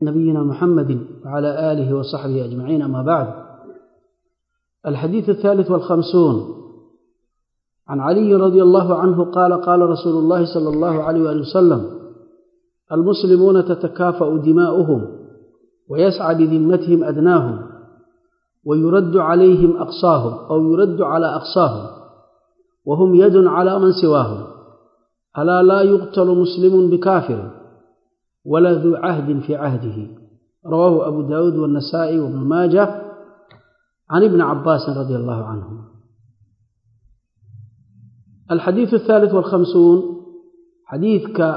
نبينا محمد وعلى آله وصحبه أجمعين أما بعد الحديث الثالث والخمسون عن علي رضي الله عنه قال قال رسول الله صلى الله عليه وآله وسلم المسلمون تتكافأ دماؤهم ويسعى بذمتهم أدناهم ويرد عليهم أقصاهم أو يرد على أقصاهم وهم يد على من سواهم ألا لا يقتل مسلم بكافر ولا ذو عهد في عهده رواه أبو داود والنسائي وابن ماجه عن ابن عباس رضي الله عنه الحديث الثالث والخمسون حديثك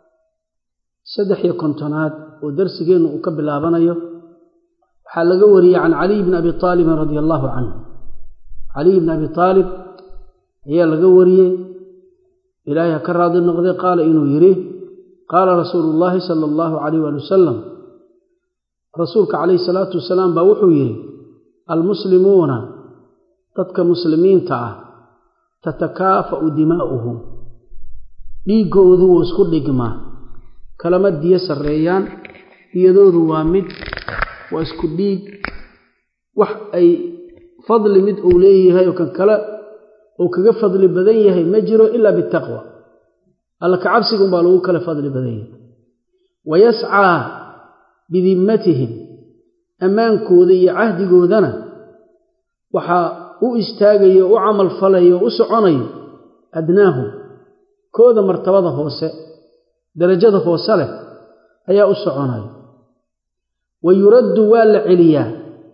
سدح يكونتونات ودرسجين وكبل آبانيو حال وري عن علي بن أبي طالب رضي الله عنه علي بن أبي طالب هي لقوري إلهي كراد النقضي قال إنه يريه قال رسول الله صلى الله عليه وسلم رسولك عليه الصلاة والسلام بوحو يري المسلمون تدك مسلمين تعه تتكافأ دماؤهم dhiigoodu wuu isku dhigmaa kalama diyo sarreeyaan diyadoodu waa mid waa isku dhiig wax ay fadli mid uu leeyahay oo kan kale uu kaga fadli badan yahay ma jiro ilaa bitaqwa alla ka cabsigun baa lagu kala fadli badan yahay wayascaa bidimmatihim ammaankooda iyo cahdigoodana waxaa u istaagayo u camal falayo u soconayo adnaahum kooda martabada hoose darajada hoose leh ayaa u soconayo wa yuraddu waa la celiyaa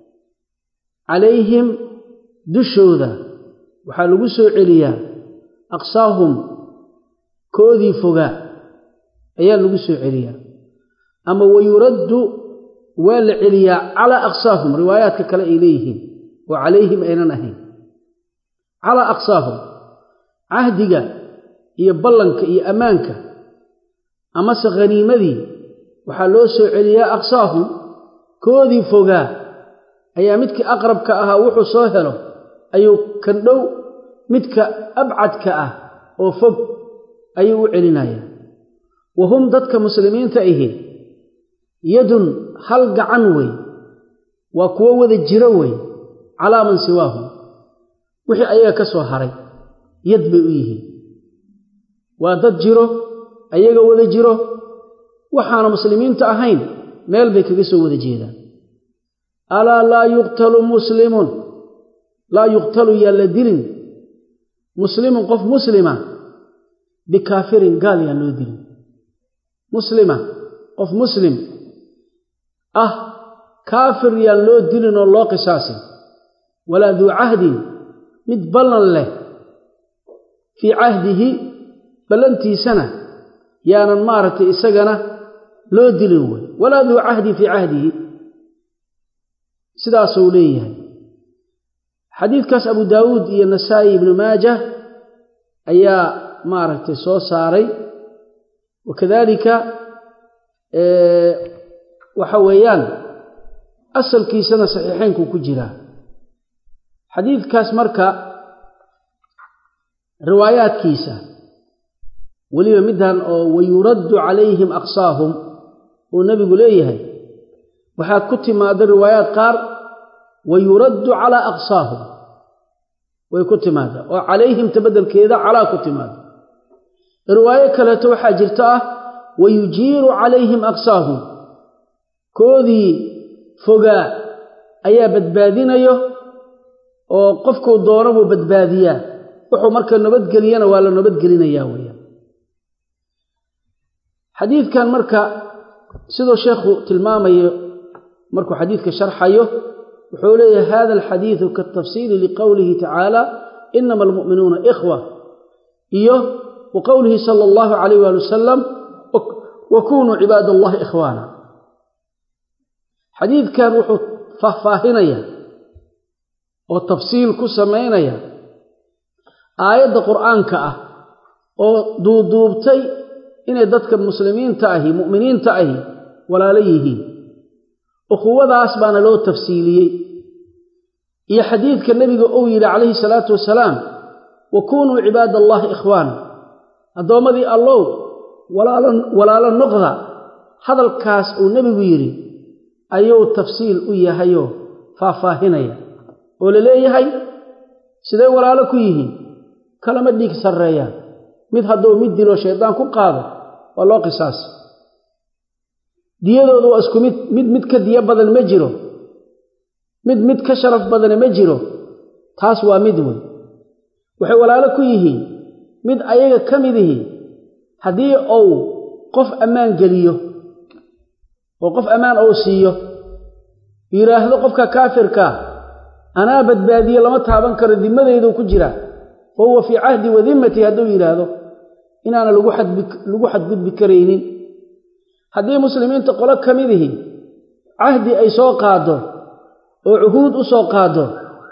calayhim dushooda waxaa lagu soo celiyaa aqsaahum koodii fogaa ayaa lagu soo celiyaa ama wa yuraddu waa la celiyaa calaa aqsaahum riwaayaadka kale ay leeyihiin oo calayhim aynan ahayn calaa aqsaahum cahdiga iyo ballanka iyo ammaanka amase khaniimadii waxaa loo soo celiyaa aqsaahum koodii fogaa ayaa midkii aqrabka ahaa wuxuu soo helo ayuu kan dhow midka abcadka ah oo fog ayuu u celinayaa wa hum dadka muslimiinta ahi yadun hal gacan wey waa kuwo wada jiro wey calaa man siwaahum wixii ayaga ka soo haray yad bay u yihiin waa dad jiro ayaga wada jiro waxaana muslimiinta ahayn meel bay kaga soo wada jeedaan alaa laa yuqtalu muslimun laa yuqtalu yaan la dilin muslimun qof muslima bikaafirin gaal yaan loo dilin muslima qof muslim ah kaafir yaan loo dilin oo loo qisaasin walaa duu cahdin mid ballan leh fii cahdihi ballantiisana yaanan maaragtay isagana loo dilin wey walaa duu cahdin fii cahdihi sidaasuu leeyahay xadiidkaas abu daawuud iyo nasaa'i ibnu maajah ayaa maaragtay soo saaray wakadalika waxa weeyaan asalkiisana saxiixaynkuu ku jiraa xadiidkaas marka riwaayaadkiisa weliba middan oo wayuraddu calayhim aqsaahum uu nebigu leeyahay waxaad ku timaadda riwaayaad qaar wayuraddu calaa aqsaahum way ku timaadda oo calayhimta beddelkeeda calaa ku timaada riwaayo kaleeto waxaa jirta ah wayujiiru calayhim aqsaahum koodii fogaa ayaa badbaadinayo oo qofkuu doono buu badbaadiyaa wuxuu marka nabadgeliyana waa la nabadgelinayaa weeyaan xadiidkan marka siduu sheekhu tilmaamayo markuu xadiidka sharxayo wuxuu leeyahay hada alxadiidu kaatafsiili liqowlihi tacaala inama almu'minuuna ikhwa iyo wa qowlihi sala allahu calayh waali wasalam wa kunuu cibaad allahi ikhwaana xadiidkan wuxuu faahfaahinaya oo tafsiil ku samaynaya aayadda qur'aanka ah oo duuduubtay inay dadka muslimiinta ahi mu'miniinta ahi walaalo yihiin ukhuwadaas baana loo tafsiiliyey iyo xadiidka nebiga uu yidhi calayhi salaatu wasalaam wa kunuu cibaad allahi ikhwaana addoommadii allow walaalo noqda hadalkaas uu nebigu yidhi ayuu tafsiil u yahayoo faahfaahinaya oo la leeyahay sidee walaalo ku yihiin kalama dhiig sarreeyaan mid hadduu mid dilo shaydaan ku qaado waa loo qisaasi diyadoodu waa isku mid mid mid ka diyo badan ma jiro mid mid ka sharaf badane ma jiro taas waa mid wey waxay walaalo ku yihiin mid ayaga ka mid ihi haddii uu qof ammaan geliyo oo qof ammaan ou siiyo yidhaahdo qofka kaafirkaa anaa badbaadiye lama taaban karo dimadaydu ku jiraa fa huwa fii cahdi wa dimmati hadduu yidhaahdo inaana lagu xadgudbi karaynin haddii muslimiinta qolo ka mid ihi cahdi ay soo qaaddo oo cuhuud u soo qaaddo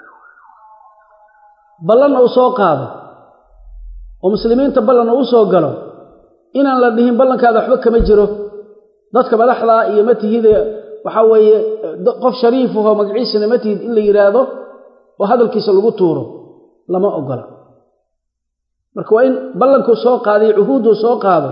ballan uu soo qaado oo muslimiinta ballan uu u soo galo inaan la dhihin ballankaada waxba kama jiro dadka madaxdaa iyo ma tihide waxaa weeye qof shariifahoo magaciisana ma tihid in la yidhaahdo oo hadalkiisa lagu tuuro lama ogola marka waa in ballankuu soo qaadayo cuhuudduu soo qaado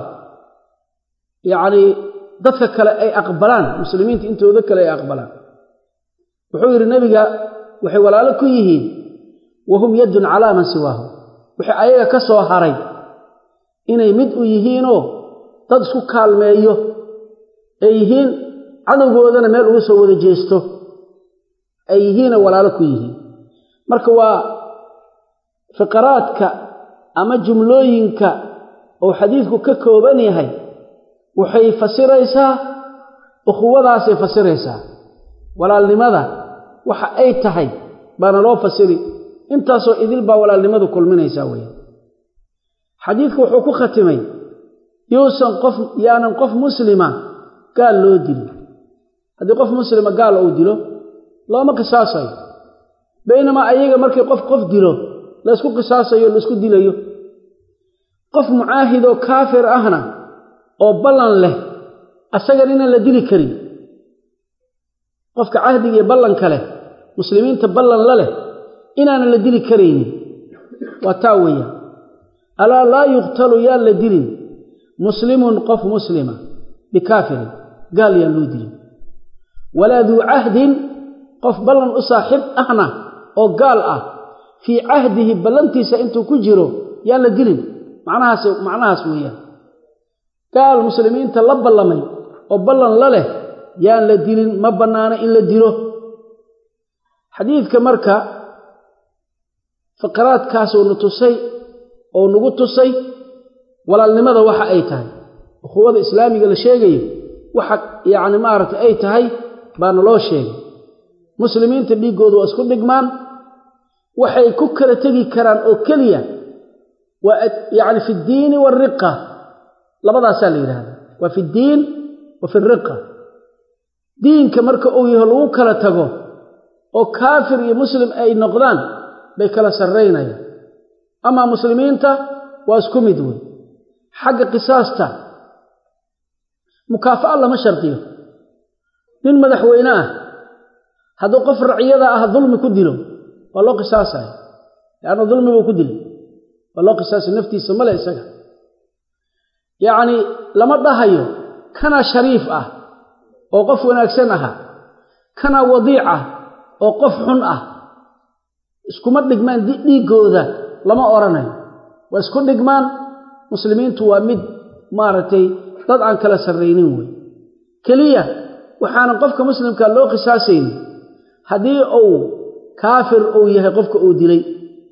yacnii dadka kale ay aqbalaan muslimiinta intooda kale ay aqbalaan wuxuu yidhi nebiga waxay walaalo ku yihiin wahum yaddun calaa man siwaahu wixii ayaga ka soo haray inay mid u yihiinoo dad isku kaalmeeyo ay yihiin cadowgoodana meel uga soo wada jeesto ay yihiinoo walaalo ku yihiin marka waa fiqaraadka ama jumlooyinka oo xadiidku ka kooban yahay waxay fasiraysaa ukhuwadaasay fasiraysaa walaalnimada waxa ay tahay baana loo fasiri intaasoo idil baa walaalnimadu kulminaysaa weeyaan xadiidku wuxuu ku khatimay yuusan qof yaanan qof muslima gaal loo dilin haddii qof muslima gaal uu dilo looma qisaasayo baynamaa ayaga markii qof qof dilo laysku qisaasayo laysku dilayo qof mucaahidoo kaafir ahna oo ballan leh asagan inaan la dili karin qofka cahdiga iyo ballanka leh muslimiinta ballan la leh inaanan la dili karaynin waa taa weeyaan alaa laa yuqtalu yaan la dilin muslimun qof muslima bikaafirin gaal yaan loo dilin walaa duu cahdin qof ballan u saaxiib ahna oo gaal ah fii cahdihi ballantiisa intuu ku jiro yaan la dilin macnahaas macnahaas weeyaan gaal muslimiinta la ballamay oo ballan la leh yaan la dilin ma bannaano in la dilo xadiidka marka fiqraadkaasuu na tusay oo nagu tusay walaalnimada waxa ay tahay ukhuwada islaamiga la sheegayo waxa yacni maaragtay ay tahay baana loo sheegay muslimiinta dhiiggooda waa isku dhigmaan waxay ku kala tegi karaan oo keliya waa yacni fi ddiini waariqa labadaasaa la yidhahda waa fi ddiin wa fi riqa diinka marka uu yaho lagu kala tago oo kaafir iyo muslim ay noqdaan bay kala sarraynayaan amaa muslimiinta waa isku mid wey xagga qisaasta mukaafa'a lama shardiyo nin madaxweyne ah hadduu qof raciyada ah dulmi ku dilo waa loo qisaasaya leanna dulmi buu ku dilay waa loo qisaasay naftiisa male isaga yacnii lama dhahayo kanaa shariif ah oo qof wanaagsan aha kanaa wadiic ah oo qof xun ah iskuma dhigmaan dhiiggooda lama odhanayo waa isku dhigmaan muslimiintu waa mid maaragtay dad aan kala sarraynin wey keliya waxaanan qofka muslimkaa loo qisaasaynin haddii uu kaafir uu yahay qofka uu dilay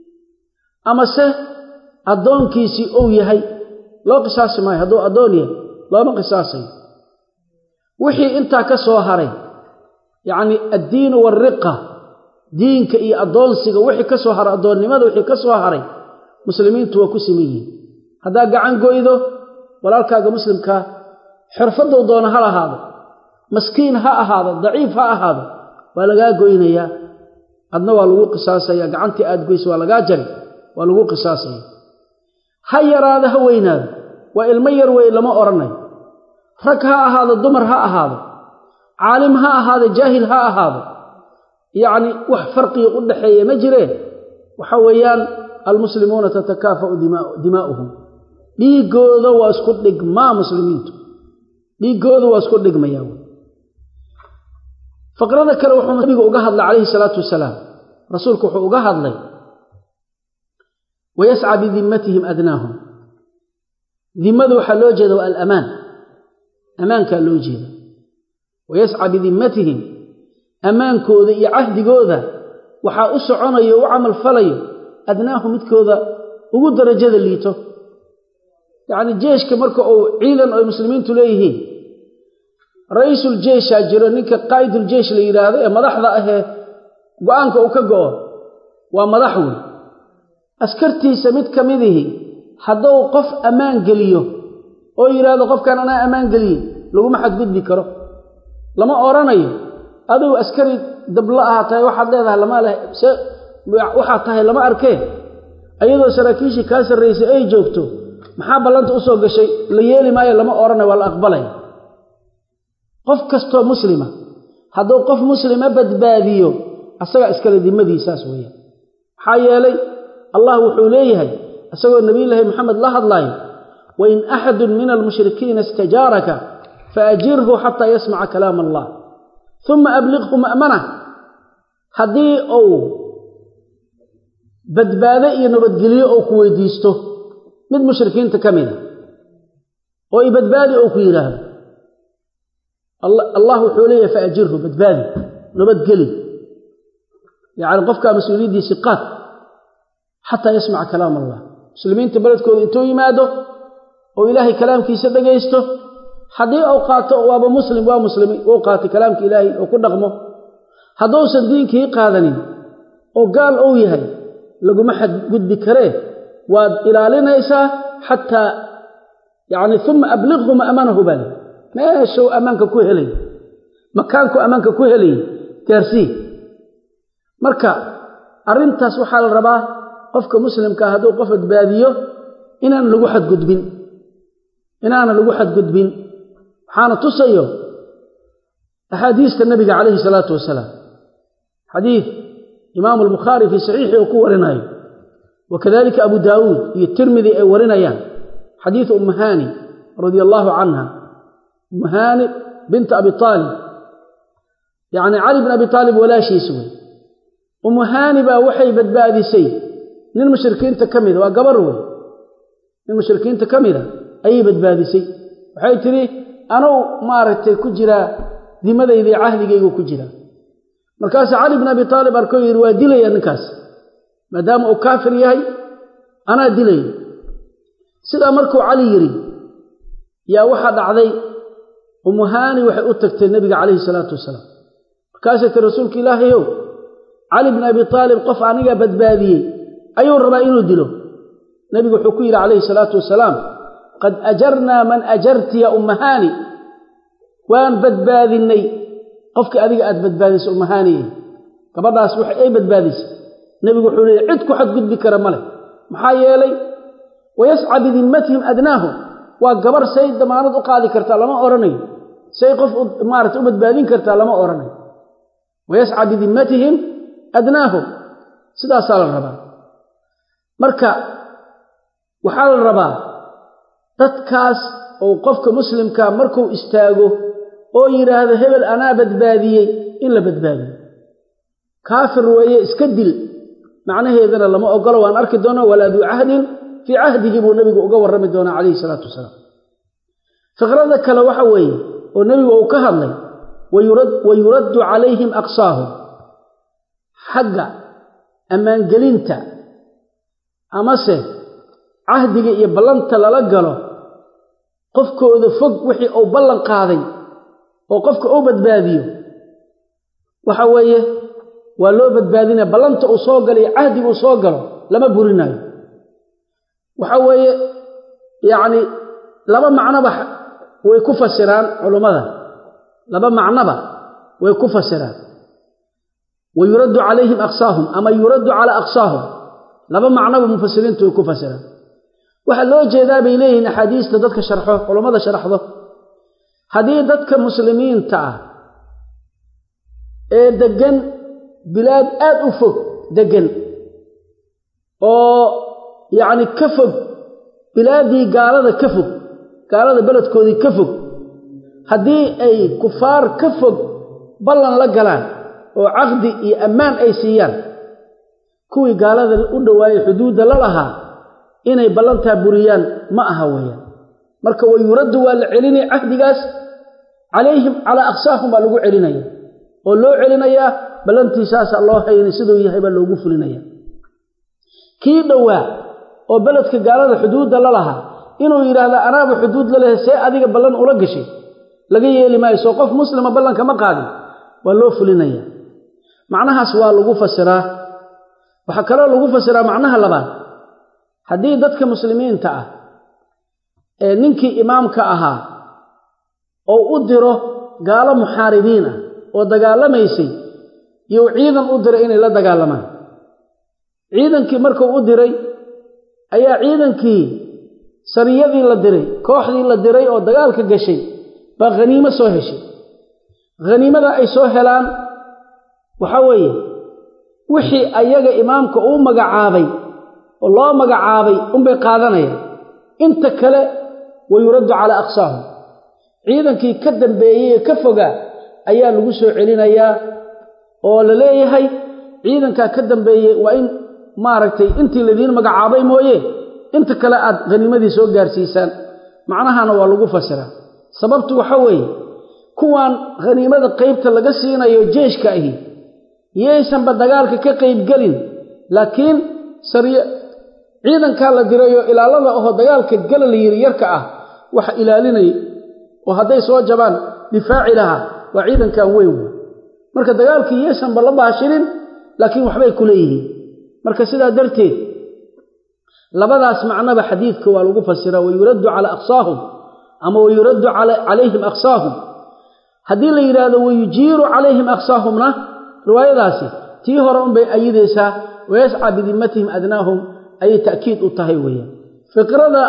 amase addoonkiisii uu yahay loo qisaasi maayo hadduu addoon yahay looma qisaasayo wixii intaa ka soo haray yacnii addiinu waariqa diinka iyo addoonsiga wixii ka soo haray addoonnimada wixii ka soo haray muslimiintu waa ku siman yihiin haddaa gacan goydo walaalkaaga muslimkaa xirfaddou doono ha lahaado maskiin ha ahaado daciif ha ahaado waa lagaa goynayaa adna waa lagu qisaasaya gacantii aad goyso waa lagaa jari waa lagu qisaasaya ha yaraado ha weynaado waa ilmo yar wey lama odhanayo rag ha ahaado dumar ha ahaado caalim ha ahaado jaahil ha ahaado yacni wax farqiga u dhaxeeya ma jireen waxa weeyaan almuslimuuna tatakaafa'u dimaa'uhum dhiiggooda waa isku dhigmaa muslimiintu dhiiggooda waa isku dhigmaya faqrada kale wuxuu nabigu uga hadlay calayhi salaatu wasalaam rasuulku wuxuu uga hadlay wayasca bidimmatihim adnaahum dimmada waxaa loo jeeda waa alamaan ammaankaa loo jeeda wayasca bidimmatihim ammaankooda iyo cahdigooda waxaa u soconayo o u camal falayo adnaahu midkooda ugu darajada liito yacni jeeshka marka uu ciidan ay muslimiintu leeyihiin ra-iisul jeeshaa jiro ninka qaa'idul jeesh la yidhaahdo ee madaxda ahee go-aanka uu ka go'o waa madax wey askartiisa mid ka midihi hadduu qof ammaan geliyo oo yidhaahdo qofkan anaa ammaan geliye laguma xadgudbi karo lama odhanayo adigu askari dabla aha tahay waxaad leedahay lama leh se waxaad tahay lama arkee ayadoo saraakiishii kaa sarraysay ay joogto maxaa ballanta u soo gashay la yeeli maayo lama odhanayo waa la aqbalaya qof kastoo muslima hadduu qof muslima badbaadiyo asagaa iskale dimadiisaas weeyaan maxaa yeelay allah wuxuu leeyahay isagoo nebiyulaahi moxamed la hadlaayo wain axadun min almushrikiina istajaaraka faajirhu xataa yasmaca kalaam allah uma abliqhu ma'manah haddii uu badbaado iyo nabadgelyo ou ku weydiisto mid mushrikiinta ka mida oo i badbaadi ou ku yidhaahdo allah wuxuu leeyahay faajirhu badbaadi nabadgeli yacni qofkaa mas-uuliyaddiisi qaad xataa yasmaca kalaam allah muslimiinta beledkooda intuu yimaado oo ilaahay kalaamkiisa dhagaysto haddii uu qaato waaba muslim waa muslimi uu qaatay kalaamka ilaahay oo ku dhaqmo hadduusan diinkii qaadanin oo gaal uu yahay laguma xadgudbi karee waad ilaalinaysaa xataa yacni uma abliqhu ma'manahu baa lii meeshuu ammaanka ku helay makaanku ammaanka ku helay gaarsii marka arrintaas waxaa la rabaa qofka muslimkaa hadduu qof badbaadiyo inaan lagu xadgudbin inaana lagu xadgudbin waxaana tusayo axaadiista nabiga calayhi salaatu wasalaam xadiid imaamu albukhaari fii saxiixi uu ku warinayo wa kadalika abu daawuud iyo tirmidi ay warinayaan xadiidu ummahaani radia allaahu canha ummahaani binta abi aalib yacni cali bin abi aalib walaashiis wey ummahaani baa waxay badbaadisay nin mushrikiinta ka mida waa gabar wey nin mushrikiinta ka mida ayay badbaadisay waxay tidhi anuu maaragtay ku jiraa dimadaydii cahdigaygu ku jiraa markaasuu cali bin abi aalib arkoo yidhi waa dilaya ninkaas maadaama uu kaafir yahay anaa dilaya sidaa markuu cali yidhi yaa waxaa dhacday umuhaani waxay u tagtay nebiga calayhi salaatu wasalaam markaasay tii rasuulka ilaahayow cali bin abi aalib qof aniga badbaadiyey ayuu rabaa inuu dilo nebigu wuxuu ku yidhi calayhi salaatu wasalaam qad ajarnaa man ajarti ya ummahaani waan badbaadinnay qofkii adiga aad badbaadisay ummahaaniye gabadhaas wax ay badbaadisay nebigu wuxuu leeyay cid ku xadgudbi kara ma leh maxaa yeelay wayasca bidimmatihim adnaahum waa gabar say damaanad u qaadi kartaa lama odhanayo say qof maarata u badbaadin kartaa lama odhanayo wayasca bidimmatihim adnaahum sidaasaa la rabaa marka waxaa la rabaa dadkaas oo qofka muslimka markuu istaago oo yidhaahdo hebel anaa badbaadiyey in la badbaadiyo kaafir weeye iska dil macnaheedana lama ogolo waan arki doonaa walaa duu cahdin fii cahdigii buu nebigu uga warrami doonaa calayhi salaatu wasalaam fikrada kale waxa weeye oo nebigu uu ka hadlay wa yuraddu calayhim aqsaahum xagga ammaangelinta amase cahdiga iyo ballanta lala galo qofkooda fog wixii uu ballan qaaday oo qofka uu badbaadiyo waxa weeye waa loo badbaadinaya ballanta uu soo galo iyo cahdiga uu soo galo lama burinaayo waxa weeye yacni laba macnoba way ku fasiraan culummada laba macnoba way ku fasiraan wa yuraddu calayhim aqsaahum ama yuraddu calaa aqsaahum laba macnoba mufasiriintu way ku fasiraan waxaa loo jeedaa bay leeyihiin axaadiista dadka sharxo culummada sharaxdo haddii dadka muslimiinta ah ee deggan bilaad aad u fog deggan oo yacni ka fog bilaaddii gaalada ka fog gaalada beledkoodii ka fog haddii ay kufaar ka fog ballan la galaan oo caqdi iyo ammaan ay siiyaan kuwii gaalada u dhowaayey xuduudda la lahaa inay ballantaa buriyaan ma aha weeyaan marka wa yuraddu waa la celinaya cahdigaas calayhim calaa aqsaahum baa lagu celinaya oo loo celinayaa ballantiisaasaa loo hayni siduu yahay baa loogu fulinaya kii dhowaa oo beledka gaalada xuduudda la lahaa inuu yidhaahda anaaba xuduud la lehay see adiga ballan ula gashay laga yeeli maayo soo qof muslima ballanka ma qaadin waa loo fulinaya macnahaas waa lagu fasiraa waxaa kaloo lagu fasiraa macnaha labaad haddii dadka muslimiinta ah ee ninkii imaamka ahaa oo u diro gaalo muxaaribiin ah oo dagaalamaysay you ciidan u diray inay la dagaalamaan ciidankii markuu u diray ayaa ciidankii sariyadii la diray kooxdii la diray oo dagaalka gashay baa khaniimo soo heshay khaniimada ay soo helaan waxa weeye wixii ayaga imaamka uu magacaabay oo loo magacaabay unbay qaadanayaan inta kale wa yuraddu calaa aqsaahum ciidankii ka dambeeyey ee ka fogaa ayaa lagu soo celinayaa oo la leeyahay ciidankaa ka dambeeyey waa in maaragtay intii ladiin magacaabay mooye inta kale aad khaniimadii soo gaarsiisaan macnahana waa lagu fasiraa sababtu waxa weeye kuwaan khaniimada qaybta laga siinayo jeeshka ahi yaysanba dagaalka ka qaybgelin laakiin sariy ciidankaa la dirayoo ilaalada ahoo dagaalka gala la yidhi yarka ah waxa ilaalinaya oo hadday soo jabaan difaaci lahaa waa ciidankan weyn wey marka dagaalkii yaysanba la baashirin laakiin waxbay ku leeyihiin marka sidaa darteed labadaas macnaba xadiidka waa lagu fasiraa wayuraddu calaa aqsaahum ama wayuraddu calayhim aqsaahum haddii la yidhaahdo wayujiiru calayhim aqsaahumna riwaayadaasi tii hore unbay ayidaysaa wayascaa bidimmatihim adnaahum ayay ta'kiid u tahay weeyaan fikrada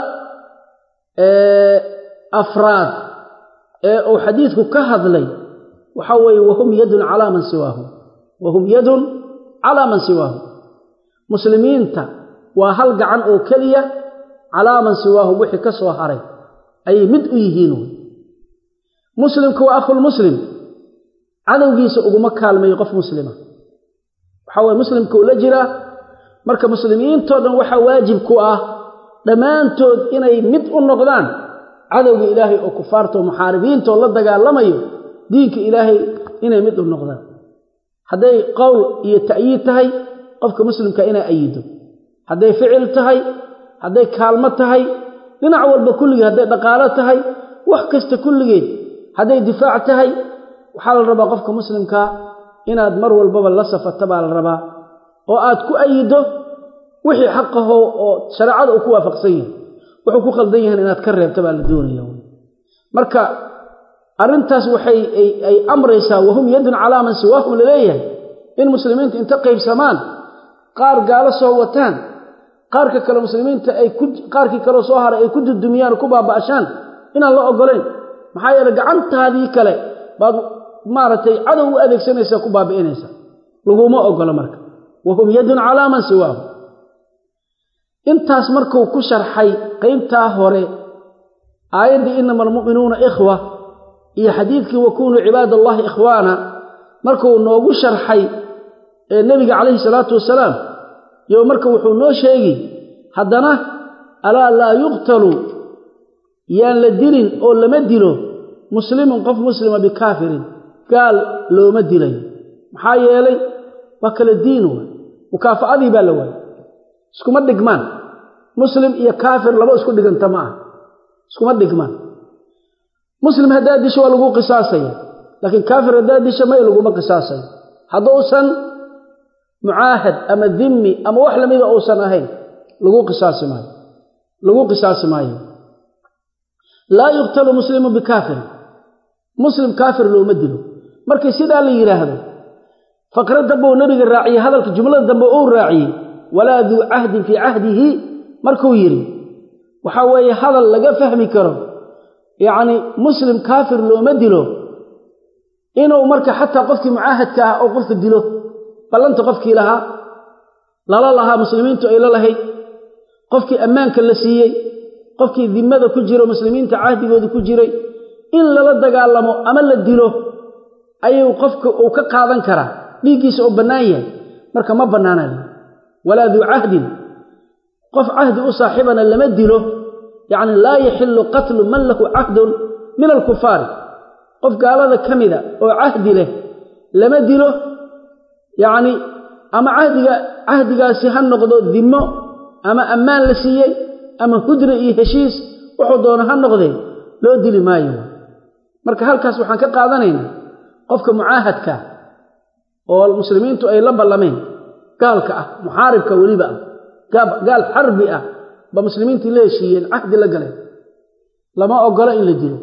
afraad ee uu xadiidku ka hadlay waxa weeye wahum yadun calaa man siwaahum wahum yadun calaa man siwaahum muslimiinta waa hal gacan oo keliya calaa man siwaahum wixii ka soo haray ayay mid u yihiin wey muslimku waa akhulmuslim cadowgiisa uguma kaalmayo qof muslima waxaa weye muslimka uu la jiraa marka muslimiintoo dhan waxaa waajib ku ah dhammaantood inay mid u noqdaan cadowga ilaahay oo kufaartao muxaaribiintaoo la dagaalamayo diinka ilaahay inay mid u noqdaan hadday qowl iyo ta'yiid tahay qofka muslimka inay ayido hadday ficil tahay hadday kaalmo tahay dhinac walba kulligeed hadday dhaqaalo tahay wax kasta kulligeed hadday difaac tahay waxaa la rabaa qofka muslimkaa inaad mar walbaba la safata baa la rabaa oo aad ku ayido wixii xaqaho oo shareecada uu ku waafaqsan yahay wuxuu ku qaldan yahan inaad ka reebta baa la doonaya marka arrintaas waxay ay amraysaa wahum yadun calaa man siwaahum laleeyahay in muslimiinta inta qaybsamaan qaar gaalo soo wataan qaarka kale muslimiinta ay ku qaarkii kaleo soo haray ay ku dudumiyaan oo ku baaba'ashaan inaan la ogolayn maxaa yeele gacantaadii kale baad maaragtay cadow u adeegsanaysaa ku baabi'inaysaa laguma ogola marka wahum yadun calaa man siwaahum intaas markuu ku sharxay qaybtaa hore aayaddii inama almu'minuuna ikhwa iyo xadiidkii wakunuu cibaad allahi ikhwaana markuu noogu sharxay ee nebiga calayhi salaatu wasalaam yo marka wuxuu noo sheegi haddana alaa laa yuqtalu yaan la dilin oo lama dilo muslimun qof muslima bikaafirin gaal looma dilayo maxaa yeelay waa kala diin waay mukaafa'adii baa la waayay iskuma dhigmaan muslim iyo kaafir laba isku dhiganta ma aha iskuma dhigmaan muslim haddaad disho waa lagu qisaasaya laakiin kaafir haddaad disho may laguma qisaasayo hadduusan mucaahad ama dimmi ama wax lamida uusan ahayn lagu qisaasi maayo lagu qisaasi maayo laa yuqtalu muslimu bikaafirin muslim kaafir looma dilo markii sidaa la yidhaahdo faqra dambe uu nebiga raaciyey hadalka jumlada dambe uu raaciyey walaa duu cahdin fii cahdihi markuu yidhi waxaa weeye hadal laga fahmi karo yacni muslim kaafir looma dilo inuu marka xataa qofkii mucaahadka ah oo qofka dilo ballanta qofkii lahaa lala lahaa muslimiintu ay la lahayd qofkii ammaanka la siiyey qofkii dimmada ku jiro muslimiinta cahdigooda ku jiray in lala dagaalamo ama la dilo ayuu qofka uu ka qaadan karaa dhiiggiisa oo bannaan yahay marka ma bannaanaan walaa duu cahdin qof cahdi u saaxiibana lama dilo yacni laa yaxillu qatlu man lahu cahdun min alkufaari qof gaalada ka mida oo cahdi leh lama dilo yacni ama cahdiga cahdigaasi ha noqdo dimmo ama ammaan la siiyey ama hudra iyo heshiis wuxuu doono ha noqdee loo dili maayo marka halkaas waxaan ka qaadanaynaa qofka mucaahadka oo muslimiintu ay la ballameen gaalka ah muxaaribka weliba ah gaal xarbi ah ba muslimiintii la heshiiyeen cahdi la galeen lama ogola in la dilo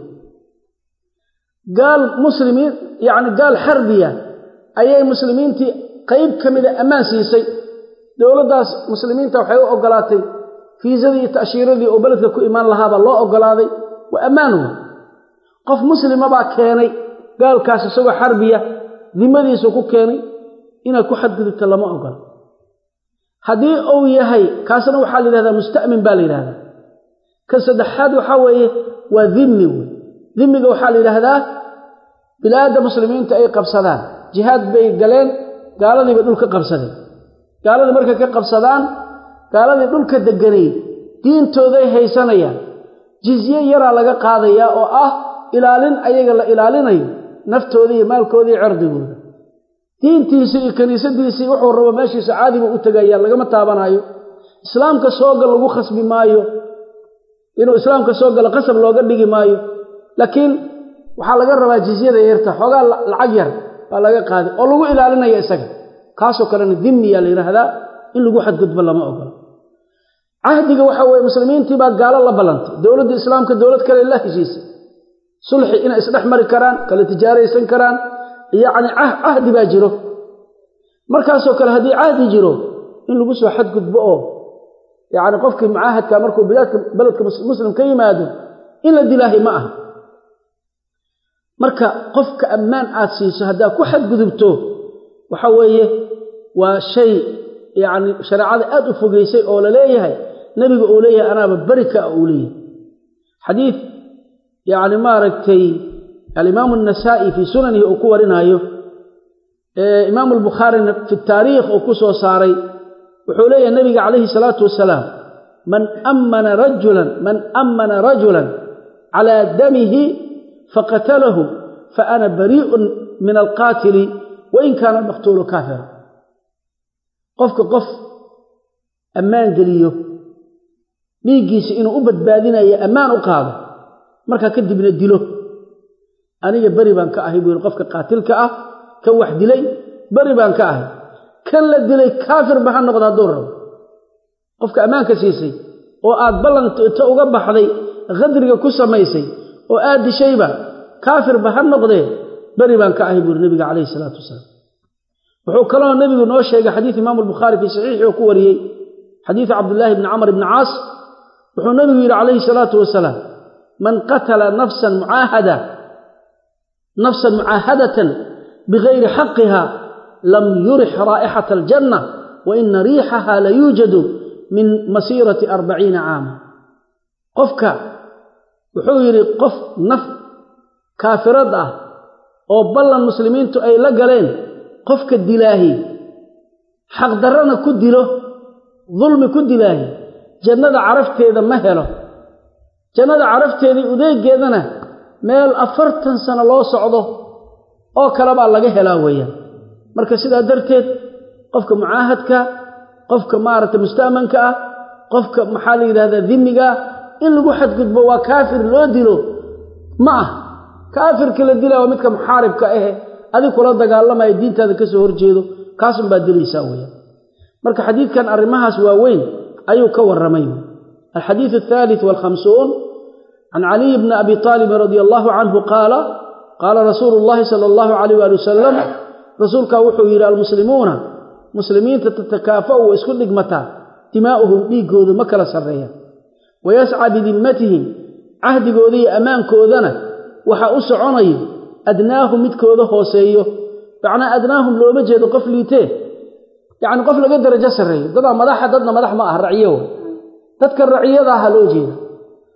gaal muslimiin yacni gaal xarbiya ayay muslimiintii qayb ka mida ammaan siisay dowladdaas muslimiinta waxay u ogolaatay fiisadii iyo ta'shiiradii oo beledka ku imaan lahaabaa loo ogolaaday waa ammaan wa qof muslima baa keenay gaalkaas isagoo xarbiya dimadiisu ku keenay inaad ku xadgudubta lama ogola haddii uu yahay kaasna waxaa la yidhahdaa musta'min baa la yidhahdaa ka saddexaad waxaa weeye waa dimmi wey dimmiga waxaa la yidhaahdaa bilaadda muslimiinta ay qabsadaan jihaad bay galeen gaaladiibay dhulka qabsadeen gaaladii markay ka qabsadaan gaaladii dhulka deganay diintooday haysanayaan jizye yaraa laga qaadayaa oo ah ilaalin ayaga la ilaalinayo naftooda iyo maalkooda iyo cirdigooda diintiisii iyo kiniisadiisii wuxuu rabo meeshiisa caadiba u tegayaan lagama taabanaayo islaamka soogal lagu khasbi maayo inuu islaamka soo galo qasab looga dhigi maayo laakiin waxaa laga rabaa jizyada yarta xoogaa lacag yar baa laga qaaday oo lagu ilaalinaya isaga kaasoo kalena dimmiyaa la yidhaahdaa in lagu xadgudbo lama ogola cahdiga waxaa weye muslimiintii baa gaalo la ballantay dowladda islaamka dowlad kale la heshiisay sulxi inay isdhex mari karaan kala tijaaraysan karaan yacni cahdi baa jiro markaasoo kale haddii cahdi jiro in lagu soo xadgudbo oo yacni qofkii mucaahadka markuu bilaadka beledka muslim ka yimaado in la dilaahay ma aha marka qofka ammaan aad siiso haddaad ku xadgudubto waxa weeye waa shay yacni shareecada aad u fogeysay oo la leeyahay nebiga uu leeyahay anaaba beri ka uu leeyahay xadiid yacni maaragtay alimaamu annasaa'i fii sunanihi uu ku warinaayo imaamu albukhaarina fi taariikh uu ku soo saaray wuxuu leeyahay nebiga calayhi salaatu wasalaam man ammana rajulan man ammana rajulan calaa damihi faqatalahu faana barii'un min alqaatili wain kaana almaqtuulu kaafira qofka qof ammaan geliyo dhiiggiisa inuu u badbaadinayo ammaan u qaado markaa kadibna dilo aniga beri baan ka ahay buu yidhi qofka qaatilka ah kan wax dilay beri baan ka ahay kan la dilay kaafirba ha noqda hadduu rabo qofka ammaanka siisay oo aad ballanto uga baxday khadriga ku samaysay oo aad dishayba kaafirba ha noqdee beri baan ka ahay buu yidhi nebiga calayhi salaatu wasalaam wuxuu kaloo nebigu noo sheegay xadiid imaamu albukhaari fii saxiixi oo ku wariyey xadiidu cabdillaahi bni camr bni caas wuxuu nebigu yidhi calayhi salaatu wasalaam man qatala nafsan mucaahada nafsan mucaahadatan bigayri xaqiha lam yurix raa'ixata aljanna wa ina riixaha la yuujadu min masiirati arbaciina caama qofka wuxuu yidhi qof naf kaafirad ah oo ballan muslimiintu ay la galeen qofka dilaahi xaqdarrana ku dilo dulmi ku dilaahi jannada carafteeda ma helo jannada carafteedii udeegeedana meel afartan sano loo socdo oo kale baa laga helaa weeyaan marka sidaa darteed qofka mucaahadka qofka maaragtay musta'manka ah qofka maxaa la yidhahdaa dimiga ah in lagu xadgudbo waa kaafir loo dilo ma ah kaafirka la dilaa waa midka muxaaribka ahe adig kula dagaalamaya diintaada ka soo horjeedo kaasun baad dilaysaa weeyaan marka xadiidkan arrimahaas waaweyn ayuu ka warramay alxadiidu athaalith waalkhamsuun can caliy bni abi taalibin radia allahu canhu qaala qaala rasuulu llahi sala allahu calayh waali wasalam rasuulkaa wuxuu yidhi almuslimuuna muslimiinta tatakaafa'u way isku dhigmataa dimaa'uhum dhiiggoodu ma kala sarreeyaan wayascaa bidimmatihim cahdigooda iyo ammaankoodana waxaa u soconayo adnaahum midkooda hooseeyo macnaa adnaahum looma jeedo qof liitee yacni qof laga darajo sarreeyo dadaa madaxa dadna madax ma ah raciyo dadka raciyada aha loo jeeda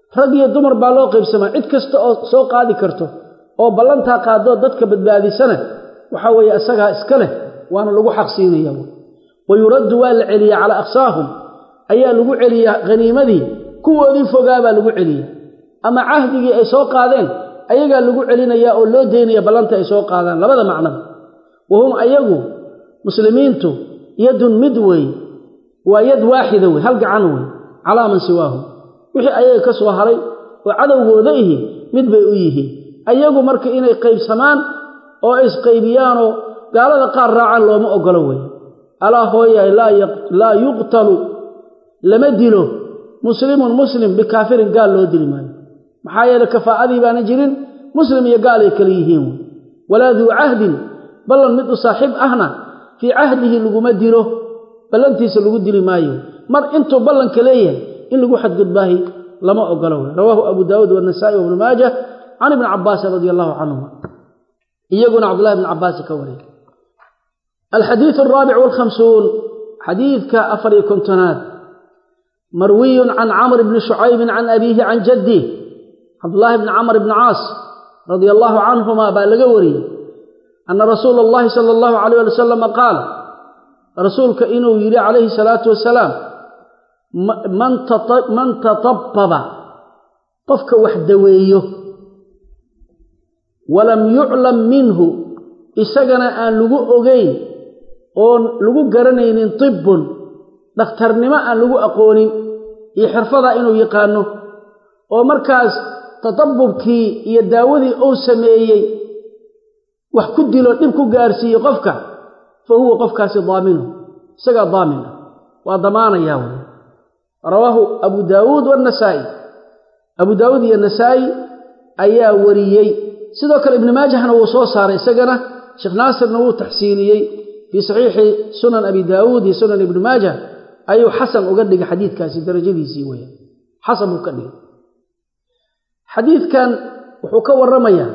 rag iyo dumar baa loo qaybsamaa cid kasta oo soo qaadi karto oo ballantaa qaadoo dadka badbaadisana waxaa weeye isagaa iska leh waana lagu xaqsiinaya wa yuraddu waa la celiyaa calaa aqsaahum ayaa lagu celiyaa haniimadii kuwoodii fogaabaa lagu celiya ama cahdigii ay soo qaadeen ayagaa lagu celinayaa oo loo deynaya ballanta ay soo qaadaan labada macnaba wahum ayagu muslimiintu yadun mid wey waa yad waaxida wey hal gacan wey calaa man siwaahum wixii ayaga ka soo haray oo cadowgooda ihi mid bay u yihiin ayagu marka inay qaybsamaan oo isqaybiyaanoo gaalada qaar raacaan looma ogolo wey alaa hooyaay laa yuqtalu lama dilo muslimun muslim bikaafirin gaal loo dili maayo maxaa yeele kafaa'adii baana jirin muslim iyo gaal ay kale yihiin wey walaa duu cahdin ballan mid u saaxiib ahna fii cahdihi laguma dilo ballantiisa lagu dili maayo mar intuu ballanka leeyahay in lagu xadgudbaahi lama ogolo wey rawaahu abu daawuud wanasaa'i wabnu maajah can ibni cabaasin radia allahu canhuma iyaguna cabdullahi bni cabbaasi ka wariya alxadiidu alraabic walkhamsuun xadiidka afar iyo kontonaad marwiyun can camr bni shucaybin can abiihi can jaddih cabdullaahi bni camr bni caas radia allahu canhuma baa laga wariyey ana rasuula allahi sala allahu alayh ali wasalama qaal rasuulka inuu yidhi calayhi salaatu wasalaam man tatababa qofka wax daweeyo walam yuclam minhu isagana aan lagu ogeyn oon lagu garanaynin tibbun dhakhtarnimo aan lagu aqoonin iyo xirfadaa inuu yaqaano oo markaas tatabubkii iyo daawadii uu sameeyey wax ku dilo dhib ku gaarsiiye qofka fa huwa qofkaasi daaminu isagaa daamin ah waa damaanayaa wey rawaahu abu daawuud wanasaa'i abu daawuud iyo nasaa'i ayaa wariyey sidoo kale ibni maajahna wuu soo saaray isagana sheekh naasirna wuu taxsiiniyey fii saxiixi sunan abi daawuud iyo sunan ibni maajah ayuu xasan uga dhigay xadiidkaasi darajadiisii weya xasan buu ka dhigay xadiidkan wuxuu ka warramayaa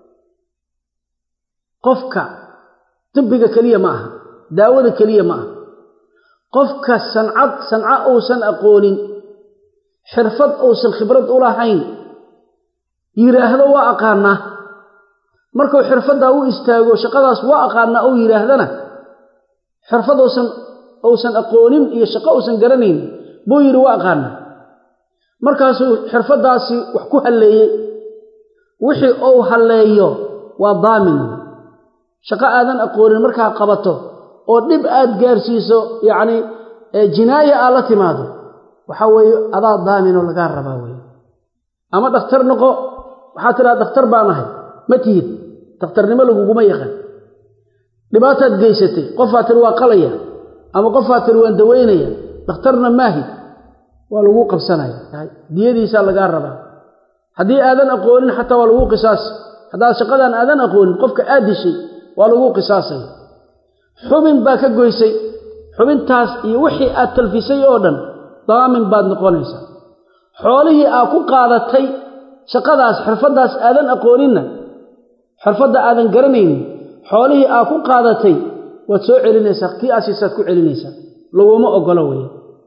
qofka tibbiga keliya ma aha daawada keliya ma aha qofka sancad sanco uusan aqoonin xirfad uusan khibrad u lahayn yidhaahdo waa aqaanaa markuu xirfaddaa u istaago shaqadaas waa aqaanaa uu yidhaahdana xirfad uusan uusan aqoonin iyo shaqo uusan garanayn buu yidhi waa aqaanaa markaasuu xirfaddaasi wax ku halleeyey wixii uu halleeyo waa daamin shaqo aadan aqoonin markaa qabato oo dhib aad gaarsiiso yacni jinaaya aad la timaado waxaa weeye adaa daaminoo lagaa rabaa weye ama dhakhtar noqo waxaad tidhaha dhakhtar baan ahay ma tihid dhakhtarnimo laguguma yaqaan dhibaataad geysatay qofaa tiri waa qalaya ama qofaa tiri waan dawaynaya dhakhtarna maahi waa laguu qabsanaya diyadiisaa lagaa rabaa haddii aadan aqoonin xataa waa laguu qisaasi haddaad shaqadan aadan aqoonin qofka aad dishay waa laguu qisaasaya xubin baa ka goysay xubintaas iyo wixii aad talfisay oo dhan daamin baad noqonaysaa xoolihii aad ku qaadatay shaqadaas xirfaddaas aadan aqooninna xirfadda aadan garanaynin xoolihii aad ku qaadatay waad soo celinaysaa kii asiisaad ku celinaysaa laguma ogola weya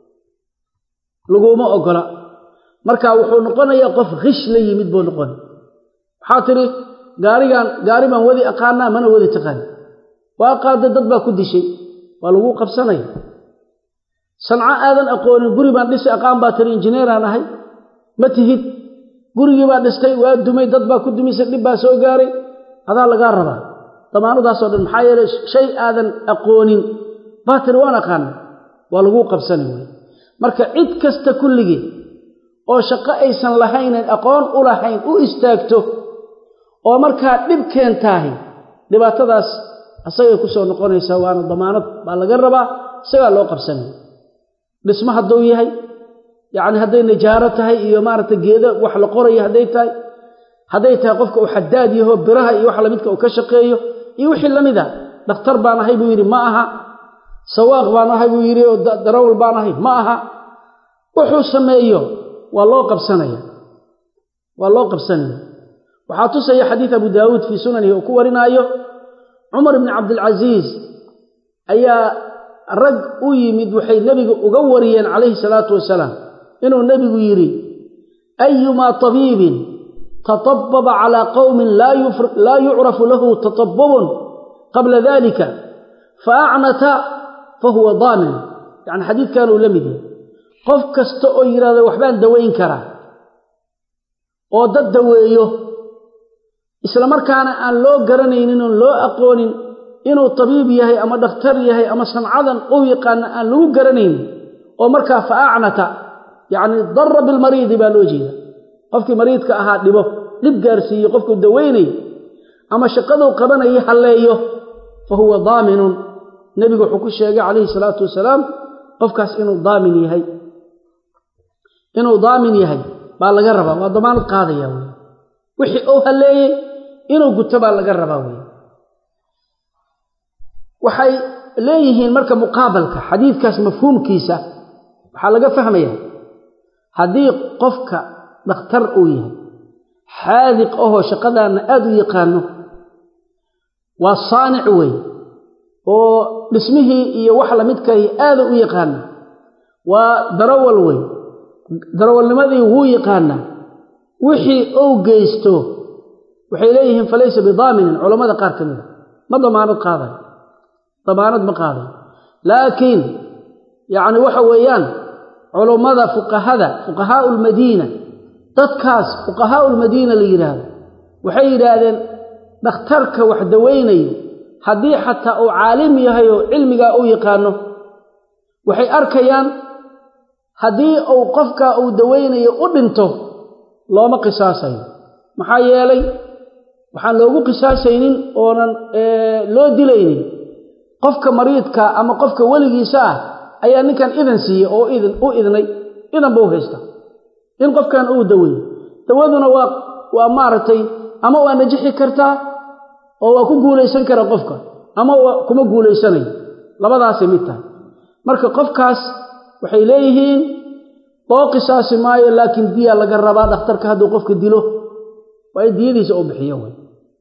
laguma ogola marka wuxuu noqonayaa qof khish la yimid buu noqonay waxaa tidhi gaarigaan gaari baan wadi aqaanaa mana wadi taqaan waa qaaday dad baa ku dishay waa laguu qabsanaya sanco aadan aqoonin guri baan dhisi aqaan baa tiri injineeraan ahay ma tihid gurigii baa dhistay waa dumay dad baa ku dumisay dhib baa soo gaaray adaa lagaa rabaa damaanadaasoo dhan maxaa yeeley shay aadan aqoonin baa tiri waan aqaana waa laguu qabsanay wey marka cid kasta kulligii oo shaqo aysan lahaynan aqoon u lahayn u istaagto oo markaa dhib keentaahi dhibaatadaas asagay ku soo noqonaysaa waana damaanad baa laga rabaa isagaa loo qabsanaya dhismo hadduu yahay yacni hadday nijaaro tahay iyo maaragtay geedo wax la qorayo hadday tahay hadday tahay qofka uu xadaad yaho biraha iyo wax lamidka uu ka shaqeeyo iyo wixii la mid a dhakhtar baan ahay buu yidhi ma aha sawaaq baan ahay buu yidhi oo darawal baan ahay ma aha wuxuu sameeyo waa loo qabsanaya waa loo qabsanaya waxaa tusaya xadiid abu daawuud fii sunanihi uu ku warinaayo cumar ibni cabdilcasiis ayaa rag u yimid waxay nebiga uga wariyeen calayhi salaatu wasalaam inuu nebigu yidhi ayumaa tabiibin tatababa calaa qowmin laa yucrafu lahu tatabubun qabla dalika faacnata fahuwa daamin yani xadiidkan uu la mid yahay qof kasta oo yidhahdo waxbaan dawayn karaa oo dad daweeyo isla markaana aan loo garanaynin oon loo aqoonin inuu tabiib yahay ama dhakhtar yahay ama sancadan u yaqaana aan lagu garanaynin oo markaa fa acnata yacni darra bilmariidi baa loo jeeda qofkii mariidka ahaa dhibo dhib gaarsiiyo qofkuu daweynayo ama shaqaduu qabanaya halleeyo fa huwa daaminun nebigu wuxuu ku sheegay calayhi salaatu wasalaam qofkaas inuu daamin yahay inuu daamin yahay baa laga rabaa waa damaanad qaadaya wey wixii uu halleeyey inuu guto baa laga rabaa wey waxay leeyihiin marka muqaabalka xadiidkaas mafhuumkiisa waxaa laga fahmaya haddii qofka dhakhtar uu yahay xaadiq ahoo shaqadaanna aada u yaqaano waa saanic wey oo dhismihii iyo wax lamidkahi aada u yaqaana waa darawal wey darawalnimadii wuu yaqaanaa wixii uu geysto waxay leeyihiin falaysa bidaaminin culammada qaar ka mida ma damaanad qaaday damaanad ma qaaday laakiin yacni waxa weeyaan culummada fuqahada fuqahaau lmadiina dadkaas fuqahaau lmadiina la yidhaahdo waxay yidhaahdeen dhakhtarka wax dawaynayo haddii xataa uu caalim yahay oo cilmigaa u yaqaano waxay arkayaan haddii uu qofkaa uu dawaynayo u dhinto looma qisaasayo maxaa yeelay waxaan loogu qisaasaynin oonan loo dilaynin qofka mariidka ama qofka weligiisa ah ayaa ninkan idan siiyey oo idin u idnay idan buu haysta in qofkan uu daweeyo dawaduna waa waa maaragtay ama waa najixi kartaa oo waa ku guulaysan kara qofka ama waa kuma guulaysanayo labadaasay mid tahay marka qofkaas waxay leeyihiin loo qisaasi maayo laakiin diyaa laga rabaa dhakhtarka hadduu qofka dilo waa in diyadiisa u bixiyo wey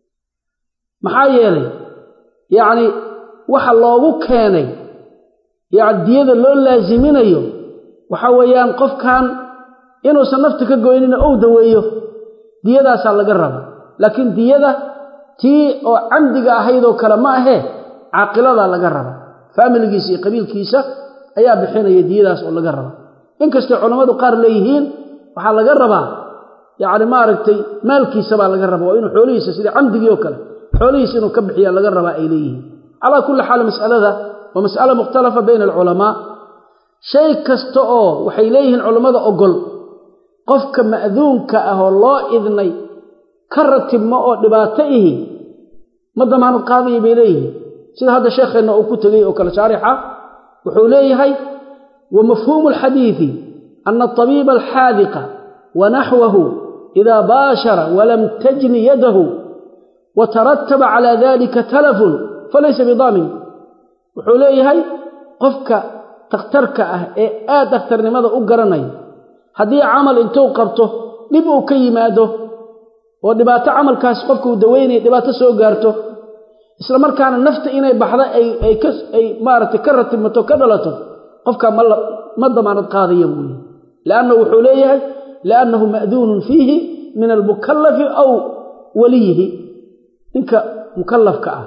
maxaa yeelay yacni waxa loogu keenay yani diyada loo laasiminayo waxa weeyaan qofkan inuusan nafta ka goynina ou daweeyo diyadaasaa laga raba laakiin diyada tii oo camdiga ahaydoo kale ma ahee caaqiladaa laga raba faamiligiisa iyo qabiilkiisa ayaa bixinaya diyadaas oo laga raba inkastay culammadu qaar leeyihiin waxaa laga rabaa yacni maaragtay maalkiisa baa laga raba waa inuu xoolihiisa sida camdigii oo kale xoolihiisa inuu ka bixiya laga rabaa ay leeyihiin calaa kulli xaal mas'alada waa mas'ala mukhtalafa bayna alculamaa shay kasta oo waxay leeyihiin culammada ogol qofka ma'duunka ah oo loo idnay ka ratibmo oo dhibaato ihi ma damaanad qaadaya bay leeyihiin sida hadda sheekheenna uu ku tegey oo kale shaarixa wuxuu leeyahay wa mafhuumu alxadiidi ana atabiiba alxaadiqa wa naxwahu idaa baashara walam tajni yadahu wa tarataba calaa dalika talafun falaysa bidaamin wuxuu leeyahay qofka dakhtarka ah ee aad dakhtarnimada u garanaya haddii camal intuu qabto dhib uu ka yimaado oo dhibaato camalkaas qofka uu daweynaya dhibaato soo gaarto isla markaana nafta inay baxda ay maaragtay ka ratibmato ka dhalato qofkaa ma damaanad qaadaya buu yihi liannahu wuxuu leeyahay liannahu ma'duunun fiihi min almukallafi aw waliyihi ninka mukallafka ah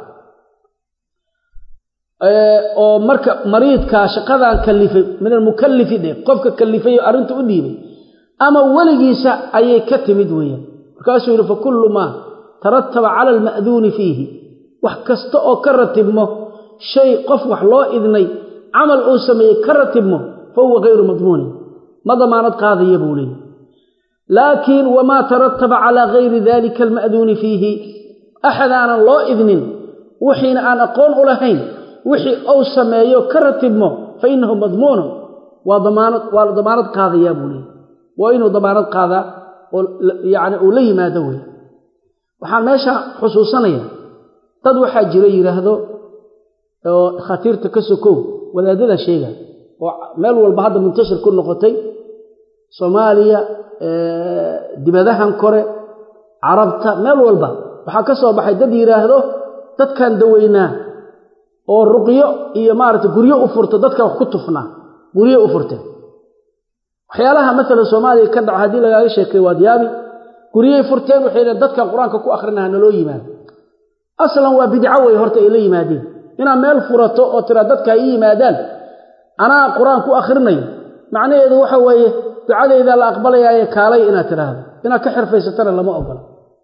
oo marka mariidkaa shaqadan kallifay min almukallifi dhe qofka kallifay oo arrinta u dhiibay ama weligiisa ayay ka timid weeyaan markaasuu yidhi fakullu maa tarataba cala alma'duuni fiihi wax kasta oo ka ratibmo shay qof wax loo idnay camal uu sameeyey ka ratibmo fa huwa hayru madmuunin ma damaanad qaadaya buu leeyay laakiin wamaa tarataba calaa gayri dalika alma'duuni fiihi axad aanan loo idnin wixiina aan aqoon u lahayn wixii uu sameeyo ka ratibmo fa innahu madmuunun waa damaanad waa la damaanad qaadayaa buu leeyay waa inuu damaanad qaadaa oo yacni uu la yimaado wey waxaan meesha xusuusanaya dad waxaa jira yidhaahdo oo khatiirta ka sokow wadaadada sheega oo meel walba hadda muntashir ku noqotay soomaaliya dibadahan kore carabta meel walba waxaa ka soo baxay dad yidhaahdo dadkan daweynaa oo ruqyo iyo maaragtay guryo u furta dadka wax ku tufnaa guryo u furteen waxyaalaha maalan soomaaliya ka dhaca haddii lagaaga sheekay waad yaabi guryay furteen waxay dheen dadkan qur-aanka ku akhrinaha naloo yimaado aslan waa bidco wey horta ay la yimaadeen inaad meel furato oo tira dadka ay yimaadaan anaa qur-aan ku akhrinayo macnaheedu waxa weeye ducadayda la aqbalayaaye kaalay inaad tidhaahdo inaad ka xirfaysatana lama ogola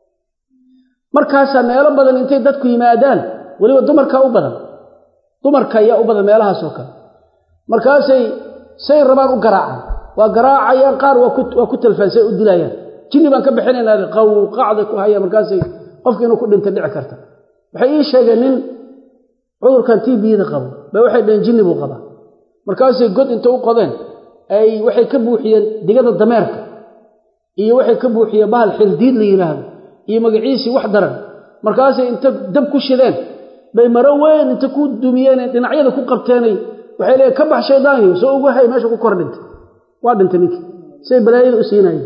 markaasaa meelo badan intay dadku yimaadaan weliba dumarkaa u badan dumarka ayaa u badan meelahaasoo kale markaasay say rabaan u garaacaan waa garaacayaan qaar waa ku talfaan say u dilayaan jinni baan ka bixinaynaa qawqacda ku haya markaasay qofki inuu ku dhinta dhici karta waxay ii sheegeen nin cudurkan t bda qabo ba waxay dhaheen jinni buu qabaa markaasay god inta u qodeen ay waxay ka buuxiyeen digada dameerka iyo waxay ka buuxiyeen bahal xildiid la yidhaahdo iyo magaciisii wax daran markaasay inta dab ku shideen bay maro weyn inta ku dumiyeen dhinacyada ku qabteenay waxay leeyiin ka bax shaydaanyo soo ugu hay meesha ku kor dhintay waa dhintay ninkii say balaayada u siinayeen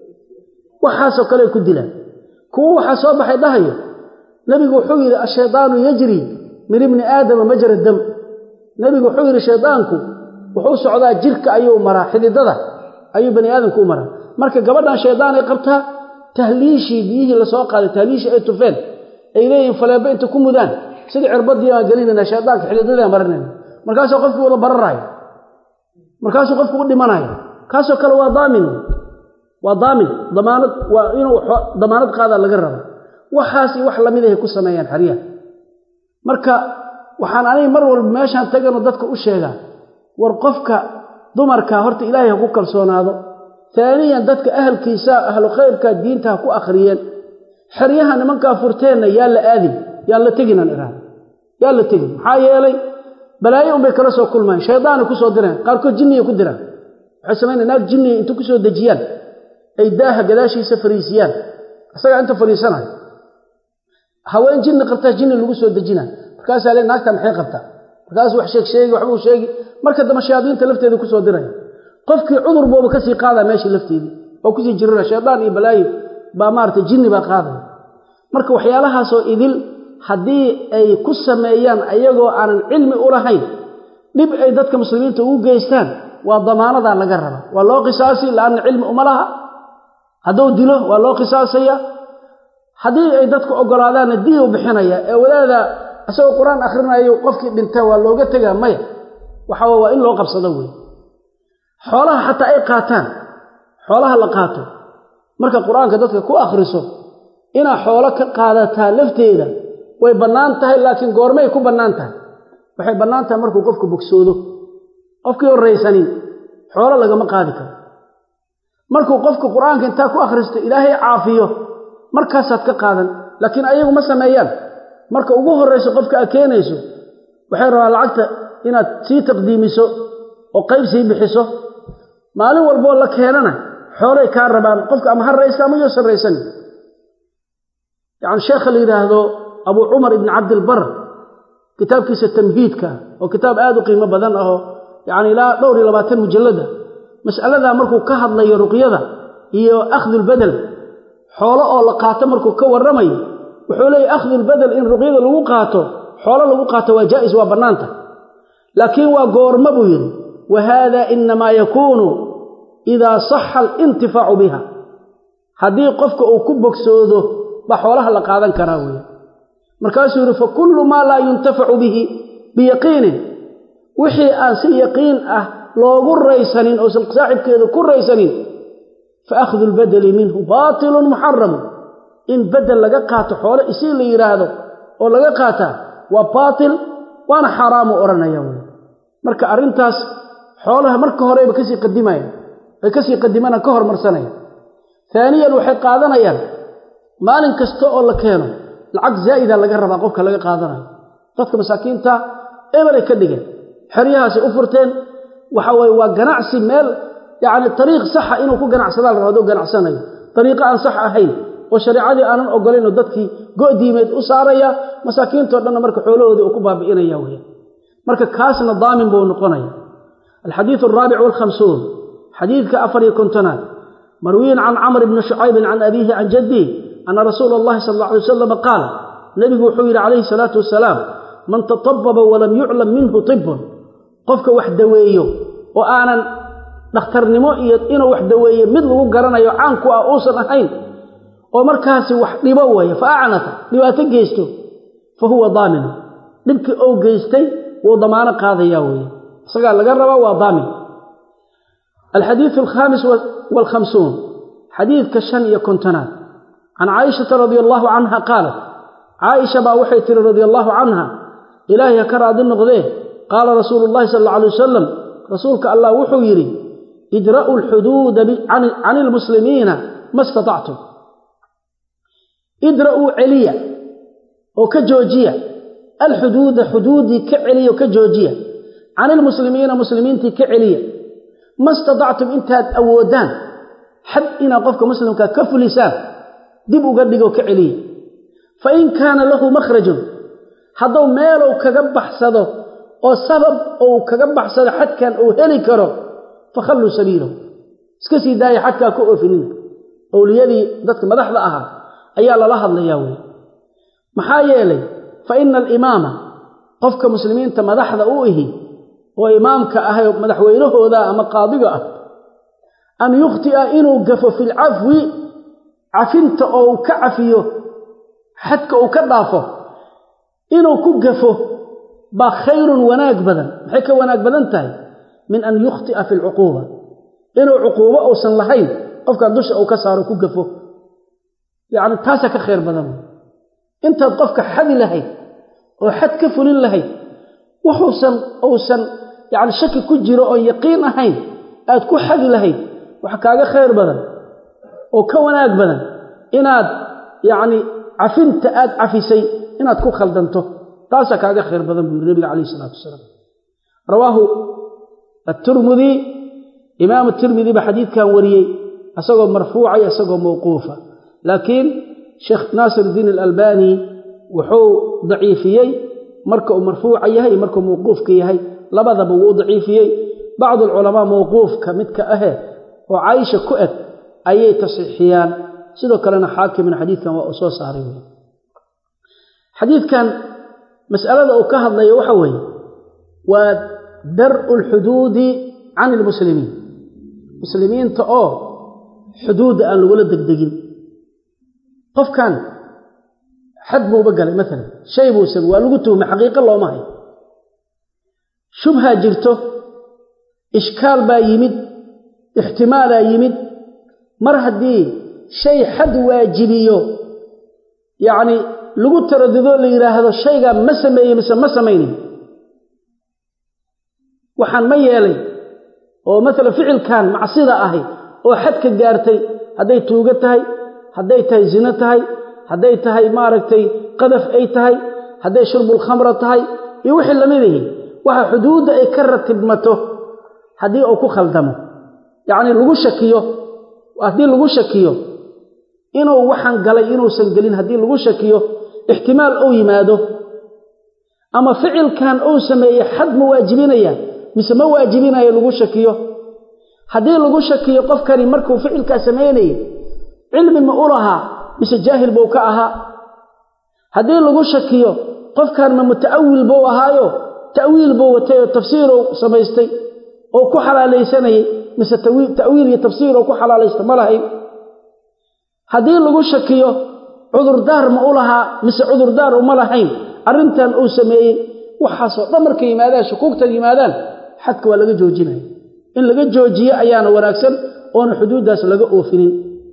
waxaasoo kale ay ku dilaan kuwo waxaa soo baxay dhahayo nebigu wuxuu yidhi ashaydaanu yajri min ibni aadama majra dam nebigu wuxuu yidhi shaydaanku wuxuu socdaa jirka ayuu maraa xididada ayuu bani aadamku u maraa marka gabadhan shaydaan ay qabtaa tahliishii biyihii lasoo qaaday tahliishii ay tufeen ay leeyihiin faleebo inta ku mudaan sidii cirbadii baan gelinayna shaydaanka xididadaan marinayna markaasuu qofkii wada bararaayo markaasuu qofku u dhimanayo kaasoo kale waa daamin waa daamin damaanad waa inuu damaanad qaadaa laga raba waxaasi wax lamid ahay ku sameeyaan xeryaha marka waxaan aniga mar walba meeshaan taganoo dadka u sheegaa war qofka dumarka horta ilaahay ha ku kalsoonaado taaniyan dadka ahalkiisa ahlu khayrka diinta ha ku akhriyeen xeryaha nimankaa furteenna yaa la aadin yaan la teginaan iraada yaa la tegin maxaa yeelay balaayo unbay kala soo kulmayan shaydaanay ku soo direen qaarkood jinniyay ku diraan waxay samayna naag jinniya inta ku soo dejiyaan ay daaha gadaashiisa fariisiyaan isagaa inta fariisanayo haween jinni qabtaa jinni lagu soo dejina markaasaa le naagta maxay qabtaa markaasuu wax sheeg sheegi waxbuu sheegi marka dambe shayaadiinta lafteeda kusoo diraya qofkii cudur buuba kasii qaadaa meeshii lafteedii oo kusii jirana shaydaan iyo balaayo baa maarata jinni baa qaadaya marka waxyaalahaasoo idil haddii ay ku sameeyaan ayagoo aanan cilmi u lahayn dhib ay dadka muslimiinta ugu geystaan waa damaanadaa laga raba waa loo qisaasi laanna cilmi uma laha hadduu dilo waa loo qisaasaya haddii ay dadku ogolaadaanna dii u bixinaya ee wadaada isagoo qur-aan akhrinayo qofkii dhinta waa looga tegaa maya waxa waa in loo qabsado wey xoolaha xataa ay qaataan xoolaha la qaato marka qur-aanka dadka ku akhriso inaad xoolo ka qaadataa lafteeda way bannaan tahay laakiin goormay ku bannaan tahay waxay bannaan tahay markuu qofku bogsoodo qofkii horraysanin xoolo lagama qaadi karo markuu qofku qur-aanka intaa ku akhristo ilaahay caafiyo markaasaad ka qaadan laakiin ayagu ma sameeyaan marka ugu horrayso qofka aad keenayso waxay rabaan lacagta inaad sii taqdiimiso oo qayb sii bixiso maalin walboo la keenana xoolay kaa rabaan qofka ama ha raysta ama yoo sarraysanin yacani sheekha la yidhaahdo abuu cumar ibni cabdilbar kitaabkiisa tamhiidka oo kitaab aad u qiimo badan ahoo yacni ilaa dhowr iyo labaatan mujallada mas'aladaa markuu ka hadlayo ruqyada iyo akhdulbedel xoolo oo la qaato markuu ka warramayo wuxuu leeyahy akhdulbedel in ruqyada lagu qaato xoolo lagu qaato waa jaa'is waa bannaanta laakiin waa goorma buu yidhi wa haada inamaa yakuunu idaa saxa alintifaacu biha haddii qofka uu ku bogsoodo baa xoolaha la qaadan karaa weeye markaasuu yidhi fa kullu maa laa yuntafacu bihi biyaqiinin wixii aan si yaqiin ah loogu raysanin oosan saaxibkeeda ku raysanin fa akhdu lbadeli minhu baatilun muxaramun in bedel laga qaato xoolo isii la yidhaahdo oo laga qaataa waa baatil waana xaaraamu odhanaya wey marka arrintaas xoolaha marka horeyba kasii qadimayaan ay kasii qadimana ka hormarsanayaan taaniyan waxay qaadanayaan maalin kasta oo la keeno lacag zaa'ida laga rabaa qofka laga qaadanayo dadka masaakiinta eberay ka dhigeen xeryahaasay u furteen waxa weye waa ganacsi meel yacni ariiq saxa inuu ku ganacsadaa la raba haduu ganacsanayo ariiqo aan sax ahayn oo shareicadii aanan ogolaynoo dadkii go'diimeed u saaraya masaakiintao dhanna marka xoolahoodii uu ku baabi'inaya weya marka kaasna daamin buu noqonaya alxadiidu alraabic walkhamsuun xadiidka afar iyo kontonaad marwiyin can camr bni shucaybin can abiihi can jaddihi ana rasuula allahi sala alla alay wasalam qaal nebigu wuxuu yidhi calayhi salaatu wasalaam man tatababa walam yuclam minhu tibun qofka wax daweeyo oo aanan dhakhtarnimo iyo inuu wax daweeye mid lagu garanayo caan ku ah uusan ahayn oo markaasi wax dhibo weeye fa acnata dhibaato geysto fa huwa daaminu dhibkii ou geystay wuu damaano qaadayaa weeye isagaa laga rabaa waa daamin alxadiidu alkhaamis waalkhamsuun xadiidka shan iyo kontonaad can caaishata radia allahu canha qaalat caaisha baa waxay tihi radia allahu canha ilaahay ha ka raadi noqdee qaala rasuulu llahi sal alla alay wasalam rasuulka allah wuxuu yidhi idra'u alxuduuda can ilmuslimiina ma istatactum idra'uu celiya oo ka joojiya alxuduuda xuduudii ka celiya oo ka joojiya can ilmuslimiina muslimiintii ka celiya ma istatactum intaad awoodaan xad inaad qofka muslimkaa ka fulisaan dib uga dhigoo ka celiya fa in kaana lahu makhrajun hadduu meelow kaga baxsado oo sabab uu kaga baxsado xadkan uu heli karo fakhalluu sabiilahu iska sii daaya xadkaa ka oofinina owliyadii dadka madaxda ahaa ayaa lala hadlayaa wey maxaa yeelay fa ina alimaama qofka muslimiinta madaxda u ihi oo imaamka ah madaxweynahooda ama qaadiga ah an yukhti'a inuu gafo fi lcafwi cafinta oo uu ka cafiyo xadka uu ka dhaafo inuu ku gafo baa khayrun wanaag badan maxay ka wanaag badan tahay min an yukhti'a fi lcuquuba inuu cuquubo uusan lahayn qofkan dusha uu ka saaro ku gafo yacni taasaa ka khayr badan intaad qofka xadi lahayd oo xad ka fulin lahayd wuxuusan uusan yacni shaki ku jiro oon yaqiin ahayn aad ku xadi lahayd wax kaaga khayr badan oo ka wanaag badan inaad yacni cafinta aad cafisay inaad ku khaldanto taasaa kaaga khayr badan buu yiri nabiga calayh isalaatu wasalaam rawaahu atirmidi imaamu tirmidi baa xadiidkan wariyey isagoo marfuuca iyo isagoo mawquufa laakiin sheekh naasir iddiin alalbani wuxuu daciifiyey marka uu marfuuca yahay iyo markuu mawquufka yahay labadaba wuu u daciifiyey bacdu alculamaa mawquufka midka ahe oo caaisha ku eg ayay tasxiixiyaan sidoo kalena xaakimna xadiidkan waa uu soo saaray wey xadiidkan mas'alada uu ka hadlayo waxa weeye waa dar'u alxuduudi can ilmuslimiin muslimiinta oo xuduudda aan lagula degdegin qofkan xad buuba galay maalan shay buu samey waa lagu tuhmay xaqiiqo looma hayo shubhaa jirto ishkaal baa yimid ixtimaalaa yimid mar haddii shay xad waajibiyo yacni lagu taradudoo la yidhaahdo shaygaa ma sameeyey mise ma samaynin waxaan ma yeelay oo maalan ficilkan macsida ahi oo xadka gaartay hadday tuugo tahay hadday tahay zino tahay hadday tahay maaragtay qadaf ay tahay hadday shurbulkhamra tahay iyo wixii lamid ihi waxa xuduudda ay ka ratibmato haddii uu ku khaldamo yacnii lagu shakiyo haddii lagu shakiyo inuu waxaan galay inuusan gelin haddii lagu shakiyo ixtimaal uu yimaado ama ficilkan uu sameeyey xad ma waajibinaya mise ma waajibinayo lagu shakiyo haddii lagu shakiyo qofkani markuu ficilkaa samaynayay cilmi ma u lahaa mise jaahil buu ka ahaa haddii lagu shakiyo qofkan ma muta'awil buu ahaayo ta'wiil buu watay oo tafsiiruu samaystay oo ku xalaalaysanayay mise ta'wiil iyo tafsiiroo ku xalaalaysta ma lahayn haddii lagu shakiyo cudurdaar ma u lahaa mise cudurdaar uma lahayn arrintan uu sameeyey waxaasoo dhan markay yimaadaan shukuugta yimaadaan xadka waa laga joojinaya in laga joojiyo ayaana wanaagsan oona xuduuddaas laga oofinin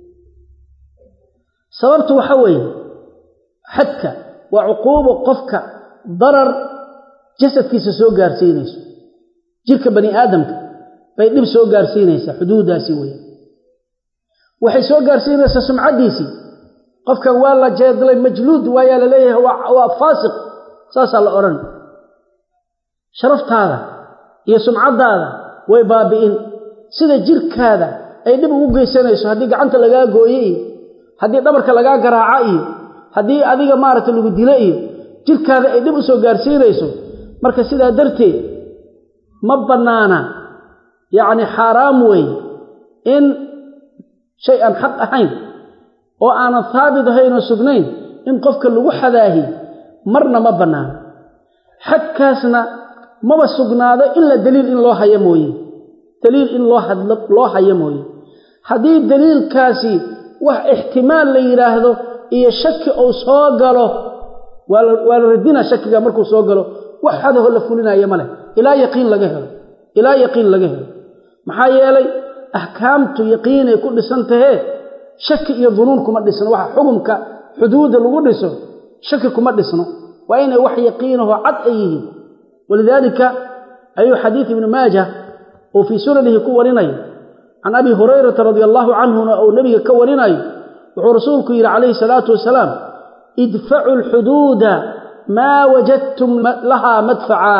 sababtu waxa weeye xadka waa cuquubo qofka darar jasadkiisa soo gaarsiinayso jirka bani aadamka bay dhib soo gaarsiinaysaa xuduuddaasi weye waxay soo gaarsiinaysaa sumcaddiisii qofkan waa la jeedlay majluud waayaa la leeyahay waa faasiq saasaa la odhan sharaftaada iyo sumcaddaada way baabi'in sida jirkaada ay dhib ugu geysanayso haddii gacanta lagaa gooye iyo haddii dhabarka lagaa garaaca iyo haddii adiga maaragta lagu dilo iyo jirkaada ay dhib u soo gaarsiinayso marka sidaa darteed ma bannaana yacni xaaraam weeye in shay aan xaq ahayn oo aanan haabit ahayn oo sugnayn in qofka lagu xadaahi marna ma bannaano xadkaasna maba sugnaado ila daliil in loo hayo mooye daliil in loo hadlo loo hayo mooye haddii daliilkaasi wax ixtimaal la yidhaahdo iyo shaki uu soo galo waa la radina shakiga markuu soo galo wax hadaho la fulinaya ma leh ilaa yaqiin laga helo ilaa yaqiin laga helo maxaa yeelay axkaamtu yaqiinay ku dhisan tahee shaki iyo dunuun kuma dhisno waxa xukumka xuduudda lagu dhiso shaki kuma dhisno waa inay wax yaqiinaho cad ay yihiin walidaalika ayuu xadiid ibnu maaja uu fii sunanihi ku warinayo can abi hurayrata radia allaahu canhuna uu nebiga ka warinayo wuxuu rasuulku yidhi calayhi salaatu wasalaam idfacu alxuduuda maa wajadtum lahaa madfacaa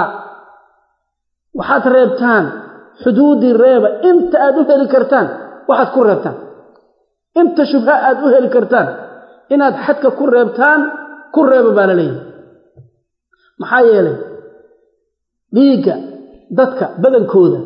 waxaad reebtaan xuduuddii reeba inta aad u heli kartaan waxaad ku reebtaan inta shubha aad u heli kartaan inaad xadka ku reebtaan ku reeba baa la leeyahay maxaa yeelay dhiigga dadka badankooda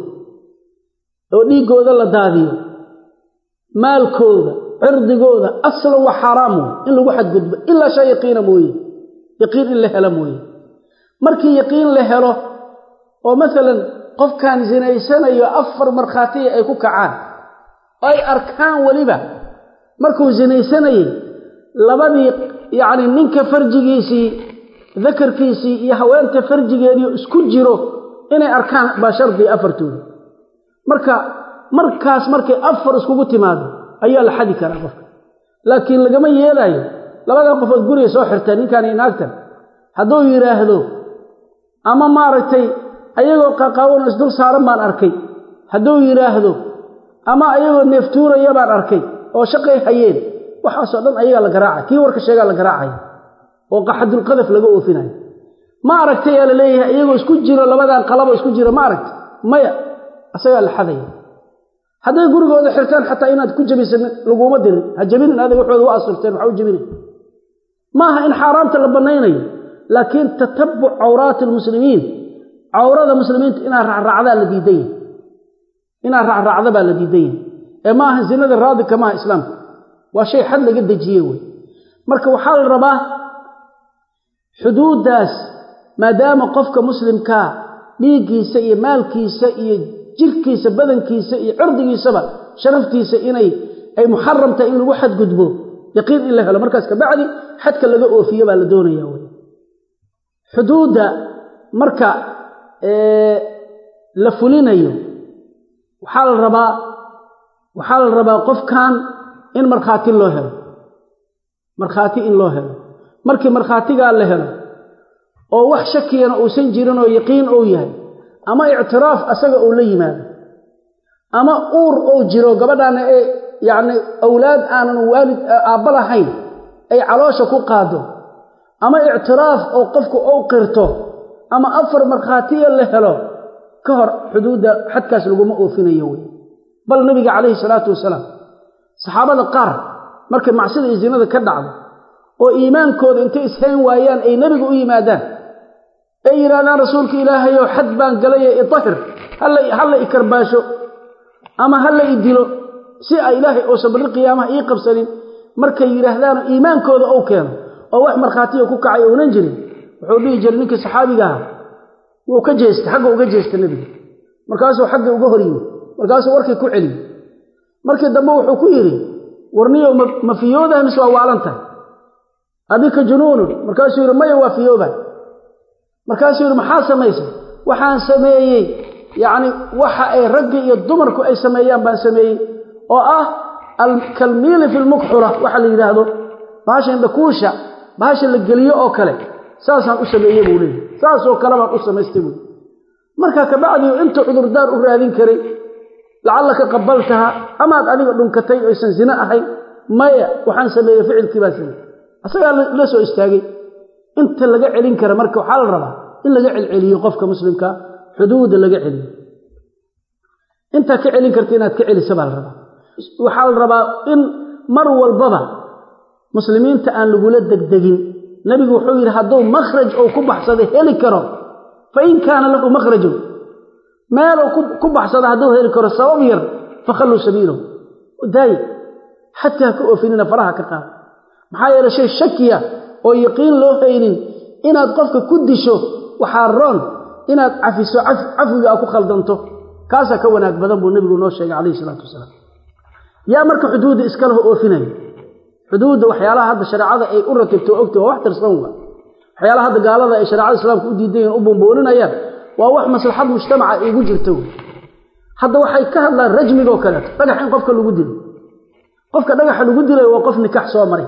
oo dhiiggooda la daadiyo maalkooda cirdigooda aslan waa xaaraam wey in lagu xadgudbo ilaa shay yaqiina mooye yaqiin in la helo mooye markii yaqiin la helo oo masalan qofkan zinaysanayo afar markhaatiya ay ku kacaan oo ay arkaan weliba markuu zinaysanayey labadii yacni ninka farjigiisii dakarkiisii iyo haweenta farjigeediio isku jiro inay arkaan baa shardiga afartooda marka markaas markay afar iskugu timaado ayaa la xadi karaa qofka laakiin lagama yeelaayo labadan qofood guriga soo xirteen ninkaan iyo naagtan hadduu yidhaahdo ama maaragtay ayagoo qaqaawan isdul saaran baan arkay hadduu yidhaahdo ama ayagoo neeftuuraya baan arkay oo shaqay hayeen waxaasoo dhan ayagaa la garaacay kii warka sheegaa la garaacaya oo qaxadulqadaf laga oofinayo ma aragtay yaa la leeyahay iyagoo isku jiro labadan qalabo isku jiro ma aragtay maya asagaa la xadaya hadday gurigooda xirtaan xataa inaad ku jabisan laguma dirin ha jabinin adig waxooda u asurteen waxa u jabinay maaha in xaaraamta la bannaynayo laakiin tatabuc cawraati almuslimiin cawrada muslimiinta inaad raacraacdaa la diidan yahay inaad raacraacda baa la diidan yahay ee maaha zinada raadika maaha islaamka waa shay xad laga dejiye wey marka waxaa la rabaa xuduuddaas maadaama qofka muslimkaa dhiiggiisa iyo maalkiisa iyo jirkiisa badankiisa iyo cirdigiisaba sharaftiisa inay ay muxaram tahay in lagu xadgudbo yaqiin in la helo markaas kabacdi xadka laga oofiyo baa la doonaya wey xuduudda marka la fulinayo waxaa la rabaa waxaa la rabaa qofkan in markhaati loo helo markhaati in loo helo markii markhaatigaa la helo oo wax shakiyana uusan jirin oo yaqiin ou yahay ama ictiraaf asaga uu la yimaado ama uur ou jiro gabadhaana ee yacni awlaad aanan waalid aabba lahayn ay caloosha ku qaado ama ictiraaf oo qofku ou qirto ama afar markhaatiya la helo ka hor xuduudda xadkaas laguma oofinayo wey bal nabiga calayhi salaatu wasalaam saxaabada qaar markay macsida iyo zinada ka dhacdo oo iimaankooda intay ishayn waayaan ay nebiga u yimaadaan ay yidhahdaan rasuulka ilaahayow xad baan galaye idahir halla i karbaasho ama halla i dilo si a ilaahay uusan barri qiyaamaha ii qabsanin markay yidhaahdaanoo iimaankooda ou keeno oo wax markhaatiya ku kacay uunan jirin wuxuu dhihi jiray ninkii saxaabiga aha wuu ka jeestay xagga uga jeesta nebiga markaasuu xagga uga hor yimi markaasuu warkii ku celiyey markii dambe wuxuu ku yidhi warniyow ma fiyoodaha mise waa waalan tahay adika junuunun markaasuu yidhi maya waa fiyooba markaasuu yidhi maxaa samaysay waxaan sameeyey yacni waxa ay raggi iyo dumarku ay sameeyaan baan sameeyey oo ah kalmiili fi lmukxula waxa la yidhaahdo bahasha indhakuusha bahasha la geliyo oo kale saasaan u sameeye buu leeyahy saasoo kale baan u samaystay buui markaa kabacdiu intuu cudurdaar u raadin karay lacallaka qabaltaha amaad adiga dhunkatay oysan zine ahayn maya waxaan sameeyey ficilkii baan sameeyey asagaa la soo istaagay inta laga celin kara marka waxaa la rabaa in laga celceliyo qofka muslimka xuduudda laga celiyo intaa ka celin karta inaad ka celisa baa la rabaa waxaa la rabaa in mar walbaba muslimiinta aan lagula degdegin nebigu wuxuu yidhi hadduu makhraj ou ku baxsado heli karo fa in kaana lahu makhrajun meeluu ku baxsada hadduu heli karo sabab yar fakhalluu sabiilahu daaya xadkaa ka oofinina faraha ka qaada maxaa yeele shay shakiya oo yaqiin loo haynin inaad qofka ku disho waxaa roon inaad cafiso cafwiga aa ku khaldanto kaasaa ka wanaag badan buu nebigu noo sheegay calayhi isalaatu wasalaam yaa marka xuduudda iska laho oofinaya xuduudda waxyaalaha hadda shareecada ay u ratibto ogta waa wax tirsan wa waxyaalaha hadda gaalada ay shareecada islaamka u diidayen u buunbuuninayaan waa wax maslaxad mujtamaca ay ugu jirto wey hadda waxay ka hadlaan rajmigoo kaleeto dhagax in qofka lagu dilo qofka dhagaxa lagu dilayo waa qof nikax soo maray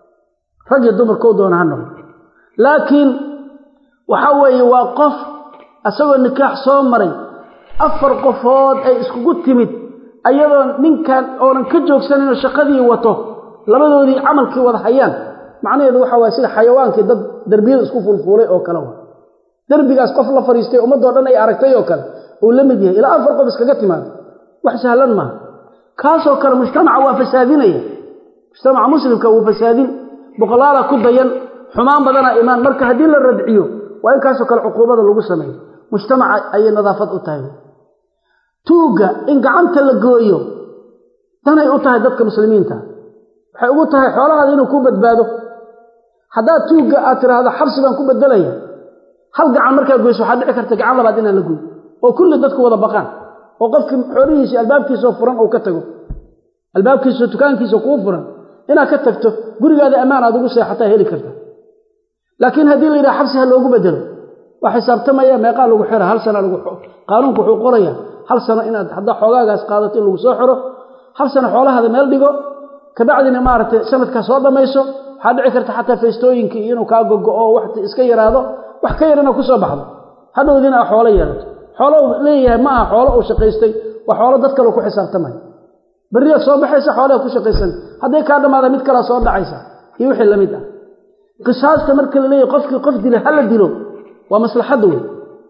rag iyo dumarkoo doona ha noqdo laakiin waxa weeye waa qof isagoo nikaax soo maray afar qofood ay iskugu timid ayadoo ninkan oonan ka joogsaninoo shaqadii wato labadoodii camalkii wada hayaan macnaheedu waxa waye sida xayawaankii dad derbiyada isku fulfuulay oo kale wa derbigaas qof la fadhiistay ummaddoo dhan ay aragtay oo kale uu la mid yahay ilaa afar qof iskaga timaado wax sahlan maaha kaasoo kale mujtamaca waa fasaadinaya mujtamaca muslimka wuu fasaadin boqolaala ku dayan xumaan badanaa imaan marka haddii la radciyo waa in kaasoo kale cuquubada lagu sameeyo mujtamaca ayay nadaafad u tahay tuugga in gacanta la gooyo danay u tahay dadka muslimiinta waxay ugu tahay xoolahaada inuu ku badbaado haddaad tuugga aad tiraahdo xabsi baan ku bedelaya hal gacan markaa goyso waxaa dhici karta gacan labaad inaan la goy oo kulli dadku wada baqaan oo qofkii xoolihiisi albaabkiisao furan uu ka tago albaabkiisao dukaankiisa kuu furan inaad ka tagto gurigaada ammaan aad ugu seexataa heli karta laakiin haddii la yidhaha xabsi ha loogu bedelo waa xisaabtamaya meeqaa lagu xira hal sana lagu qaanuunku wuxuu qoraya hal sano inaad haddaa xoogaagaas qaadato in lagu soo xiro hal sano xoolahaada meel dhigo kabacdina maaragtay sanadkaa soo dhammayso waxaa dhici karta xataa feystooyinkii inuu kaa gogo-o waxti iska yaraado wax ka yarina ku soo baxdo hadhowdiina a xoolo yeelato xoolo uu leeyahay ma aha xoolo uu shaqaystay waa xoolo dad kale ku xisaabtamaya berriyaad soo baxaysa xoolaha ku shaqaysan hadday kaa dhammaada mid kalea soo dhacaysa iyo wixii la mid ah qisaasta marka la leeyahy qofkii qof dila hala dilo waa maslaxadda wey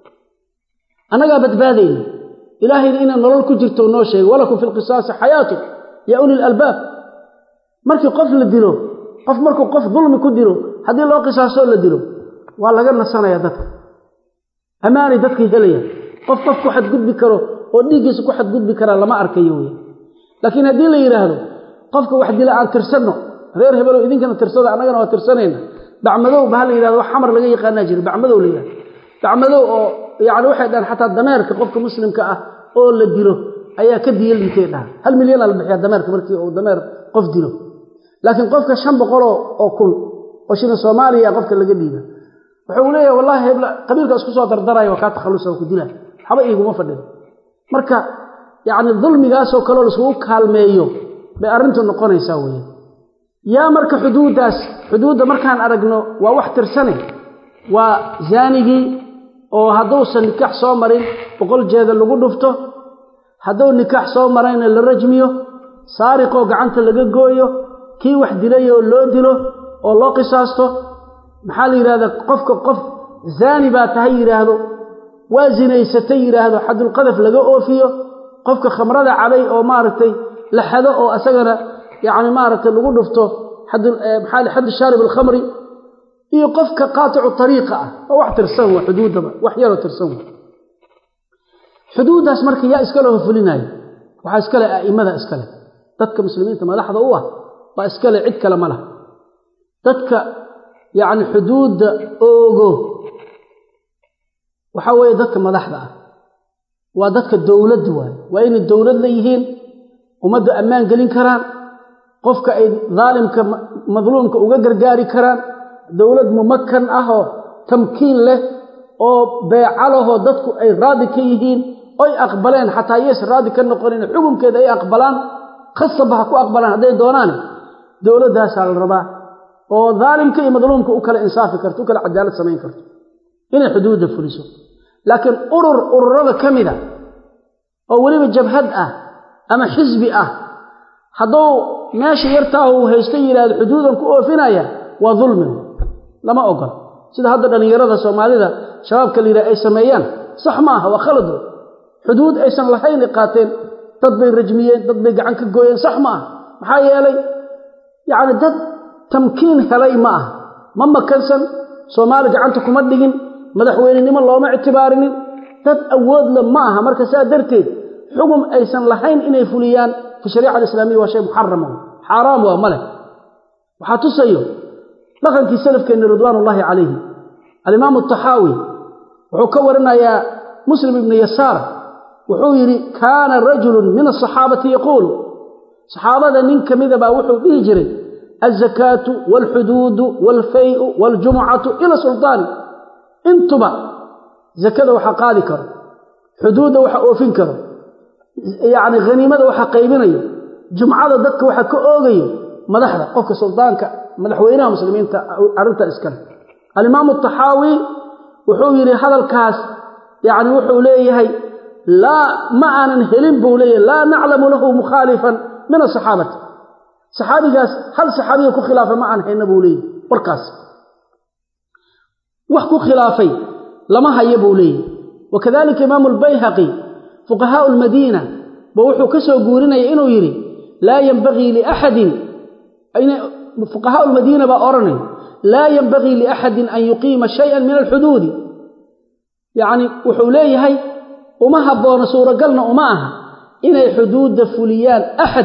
annagaa badbaadayna ilaahayna inay nolol ku jirto noo sheegay walakum fi lqisaasi xayaatu yaa uli lalbaab markii qof la dilo qof markuu qof dulmi ku dilo haddii loo qisaasoo la dilo waa laga nasanaya dadka ammaanay dadkii helayaan qof qof ku xadgudbi karo oo dhiiggiisa ku xadgudbi karaa lama arkayo wey laakiin haddii la yidhaahdo qofka wax dila aan tirsanno reer hebelow idinkana tirsada annagana waa tirsanayna bacmadow ba ha la yidhahdo wax xamar laga yaqaanaa jira bacmadow la yidhahdo bacmadow oo yacni waxay dhahaan xataa dameerka qofka muslimka ah oo la dilo ayaa ka diya liitay dhaha hal milyanaa la bixiyaa dameerka markii uu dameer qof dilo laakiin qofka shan boqoloo oo kun oo shilin soomaaliya qofka laga dhiiba wuxuu leeyahay wallahi hebla qabiilka isku soo dardaraya waa kaa takhallusa ku dila waxba iiguma fadhido marka yacni dulmigaasoo kaleo laisugu kaalmeeyo bay arrintu noqonaysaa weeye yaa marka xuduuddaas xuduudda markaan aragno waa wax tirsane waa zaanigii oo hadduusan nikaax soo marin boqol jeeda lagu dhufto hadduu nikaax soo marayna la rajmiyo saariqoo gacanta laga gooyo kii wax dilayoo loo dilo oo loo qisaasto maxaa la yidhahdaa qofka qof zaani baa tahay yidhaahdo waa zinaysatay yidhaahdo xadulqadaf laga oofiyo qofka khamrada cabay oo maaragtay la xado oo asagana yacni maaragtay lagu dhufto maxaa xaddu shaarib alkhamri iyo qofka qaaticu tariiqa ah oo wax tirsan wa xuduuddaba wax yaroo tirsan wa xuduuddaas marka yaa iskale hofulinaayo waxaa iskale a'immada iskale dadka muslimiinta madaxda u ah baa iskale cid kale ma laha dadka yacni xuduudda oogo waxaa weeye dadka madaxda ah waa dadka dowladda waaye waa inay dowlad la yihiin ummadda ammaan gelin karaan qofka ay daalimka madluumka uga gargaari karaan dowlad mumakan ah oo tamkiin leh oo beeca lahoo dadku ay raadi ka yihiin oy aqbaleen xataa yees raadi ka noqonin xukunkeeda ay aqbalaan khasaba ha ku aqbalaan hadday doonaan dowladdaasaa la rabaa oo daalimka iyo madluumka u kala insaafi karto u kala cadaalad samayn karto inay xuduudda fuliso laakiin urur ururada ka mida oo weliba jabhad ah ama xisbi ah hadduu meesha yartaahu uu haysto yidhaahdo xuduudan ku oofinaya waa dulmin lama ogol sida hadda dhallinyarada soomaalida shabaabka la yidhaha ay sameeyaan sax ma aha waa khalad wey xuduud aysan lahayn qaateen dad bay rajmiyeen dad bay gacan ka gooyeen sax ma aha maxaa yeelay yacni dad tamkiin helay ma aha ma makansan soomaali gacanta kuma dhigin madaxweynenimo looma ictibaarinin dad awoodle ma aha marka saa darteed xugum aysan lahayn inay fuliyaan fi shariica alislaamiya waa shay muxarama xaaraam waa ma leh waxaa tusayo dhaqankii salafkeenna ridwaanullaahi calayhi alimaamu taxaawi wuxuu ka warinayaa muslim ibnu yasaar wuxuu yidhi kaana rajulun min asaxaabati yaquulu saxaabada nin ka mida baa wuxuu dhihi jiray alzakaatu waalxuduudu waalfayu waaljumucatu ila sultaani intuba zakada waxa qaadi karo xuduudda waxa oofin karo yacni haniimada waxa qaybinayo jumcada dadka waxa ka oogayo madaxda qofka suldaanka madaxweynaha muslimiinta arrinta iskale alimaamu taxaawi wuxuu yidhi hadalkaas yacni wuxuu leeyahay laa ma aanan helin buu leeyahay laa naclamu lahu mukhaalifan min asaxaabati saxaabigaas hal saxaabiga ku khilaafa ma aan hayna buu leeyahy warkaas wax ku khilaafay lama haya buu leeyahy wakadalika imaamu albayhaqi fuqahaau almadiina ba wuxuu ka soo guurinaya inuu yidhi laa yenbagii liaxadin fuqahaau lmadiina baa odhanay laa yenbagii liaxadin an yuqiima shayan min alxuduudi yacni wuxuu leeyahay uma habboona suuragalna uma aha inay xuduudda fuliyaan axad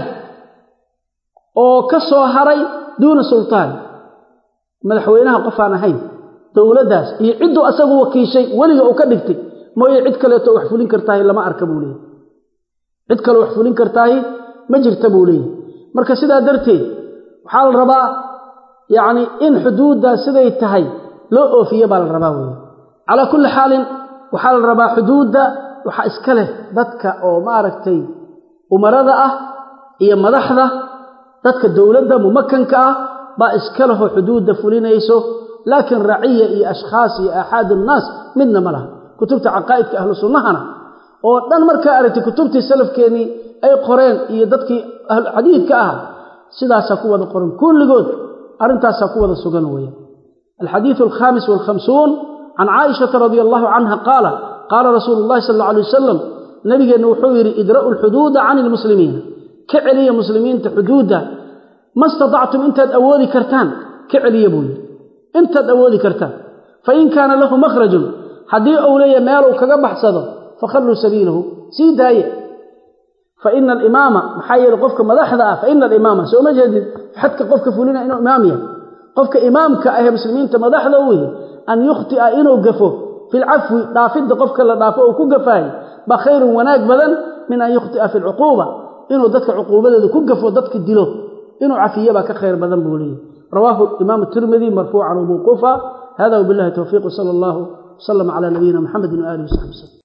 oo ka soo haray duuna sultaan madaxweynaha qof aan ahayn dowladdaas iyo cidduu asagu wakiishay weliga uu ka dhigtay mooye cid kaleeto wax fulin kartaahi lama arka buu leeyahy cid kaleo wax fulin kartaahi ma jirta buu leeyahy marka sidaa darteed waxaa la rabaa yacni in xuduuddaas siday tahay loo oofiye baa la rabaa weeye calaa kulli xaalin waxaa la rabaa xuduudda waxaa iska leh dadka oo maaragtay umarada ah iyo madaxda dadka dowladda mumakanka ah baa iska lehoo xuduudda fulinayso laakiin raciya iyo ashkhaas iyo aaxaad unnaas midna ma laha kutubta caqaa'idka ahlu sunnahana oo dhan markaa aragtay kutubtii salafkeennii ay qoreen iyo dadkii ahluxadiidka ah sidaasaa ku wada qoran kulligood arrintaasaa ku wada sugan weeye alxadiidu alkhaamis waalkhamsuun can caaishata radia allahu canha qaala qaala rasuulu llahi sal alla alay wasalam nabigeenna wuxuu yidhi idra'u alxuduuda cani ilmuslimiina ka celiya muslimiinta xuduudda ma istatactum intaad awoodi kartaan ka celiya buu yidhi intaad awoodi kartaan fain kaana lahu makhrajun haddii uu leeyahay meeluu kaga baxsado fakhalluu sabiilahu sii daaye faina alimaama maxaa yeele qofka madaxda ah faina alimaama soo ma jeedid xadka qofka fulina inuu imaam yahay qofka imaamka ahee muslimiinta madaxda u yihi an yukhti'a inuu gafo fi lcafwi dhaafidda qofka la dhaafo uu ku gafaayo baa khayrun wanaag badan min an yukhti'a fi lcuquuba inuu dadka cuquubadooda ku gafo dadka dilo inuu cafiye baa ka khayr badan buu leeyahy rawaahu imaam tirmidi marfuucan wmawquufa hada wbillahi towfiiq wsala allahu wslama cala nabiyina muxamedi waaalihi wsaxbi wslm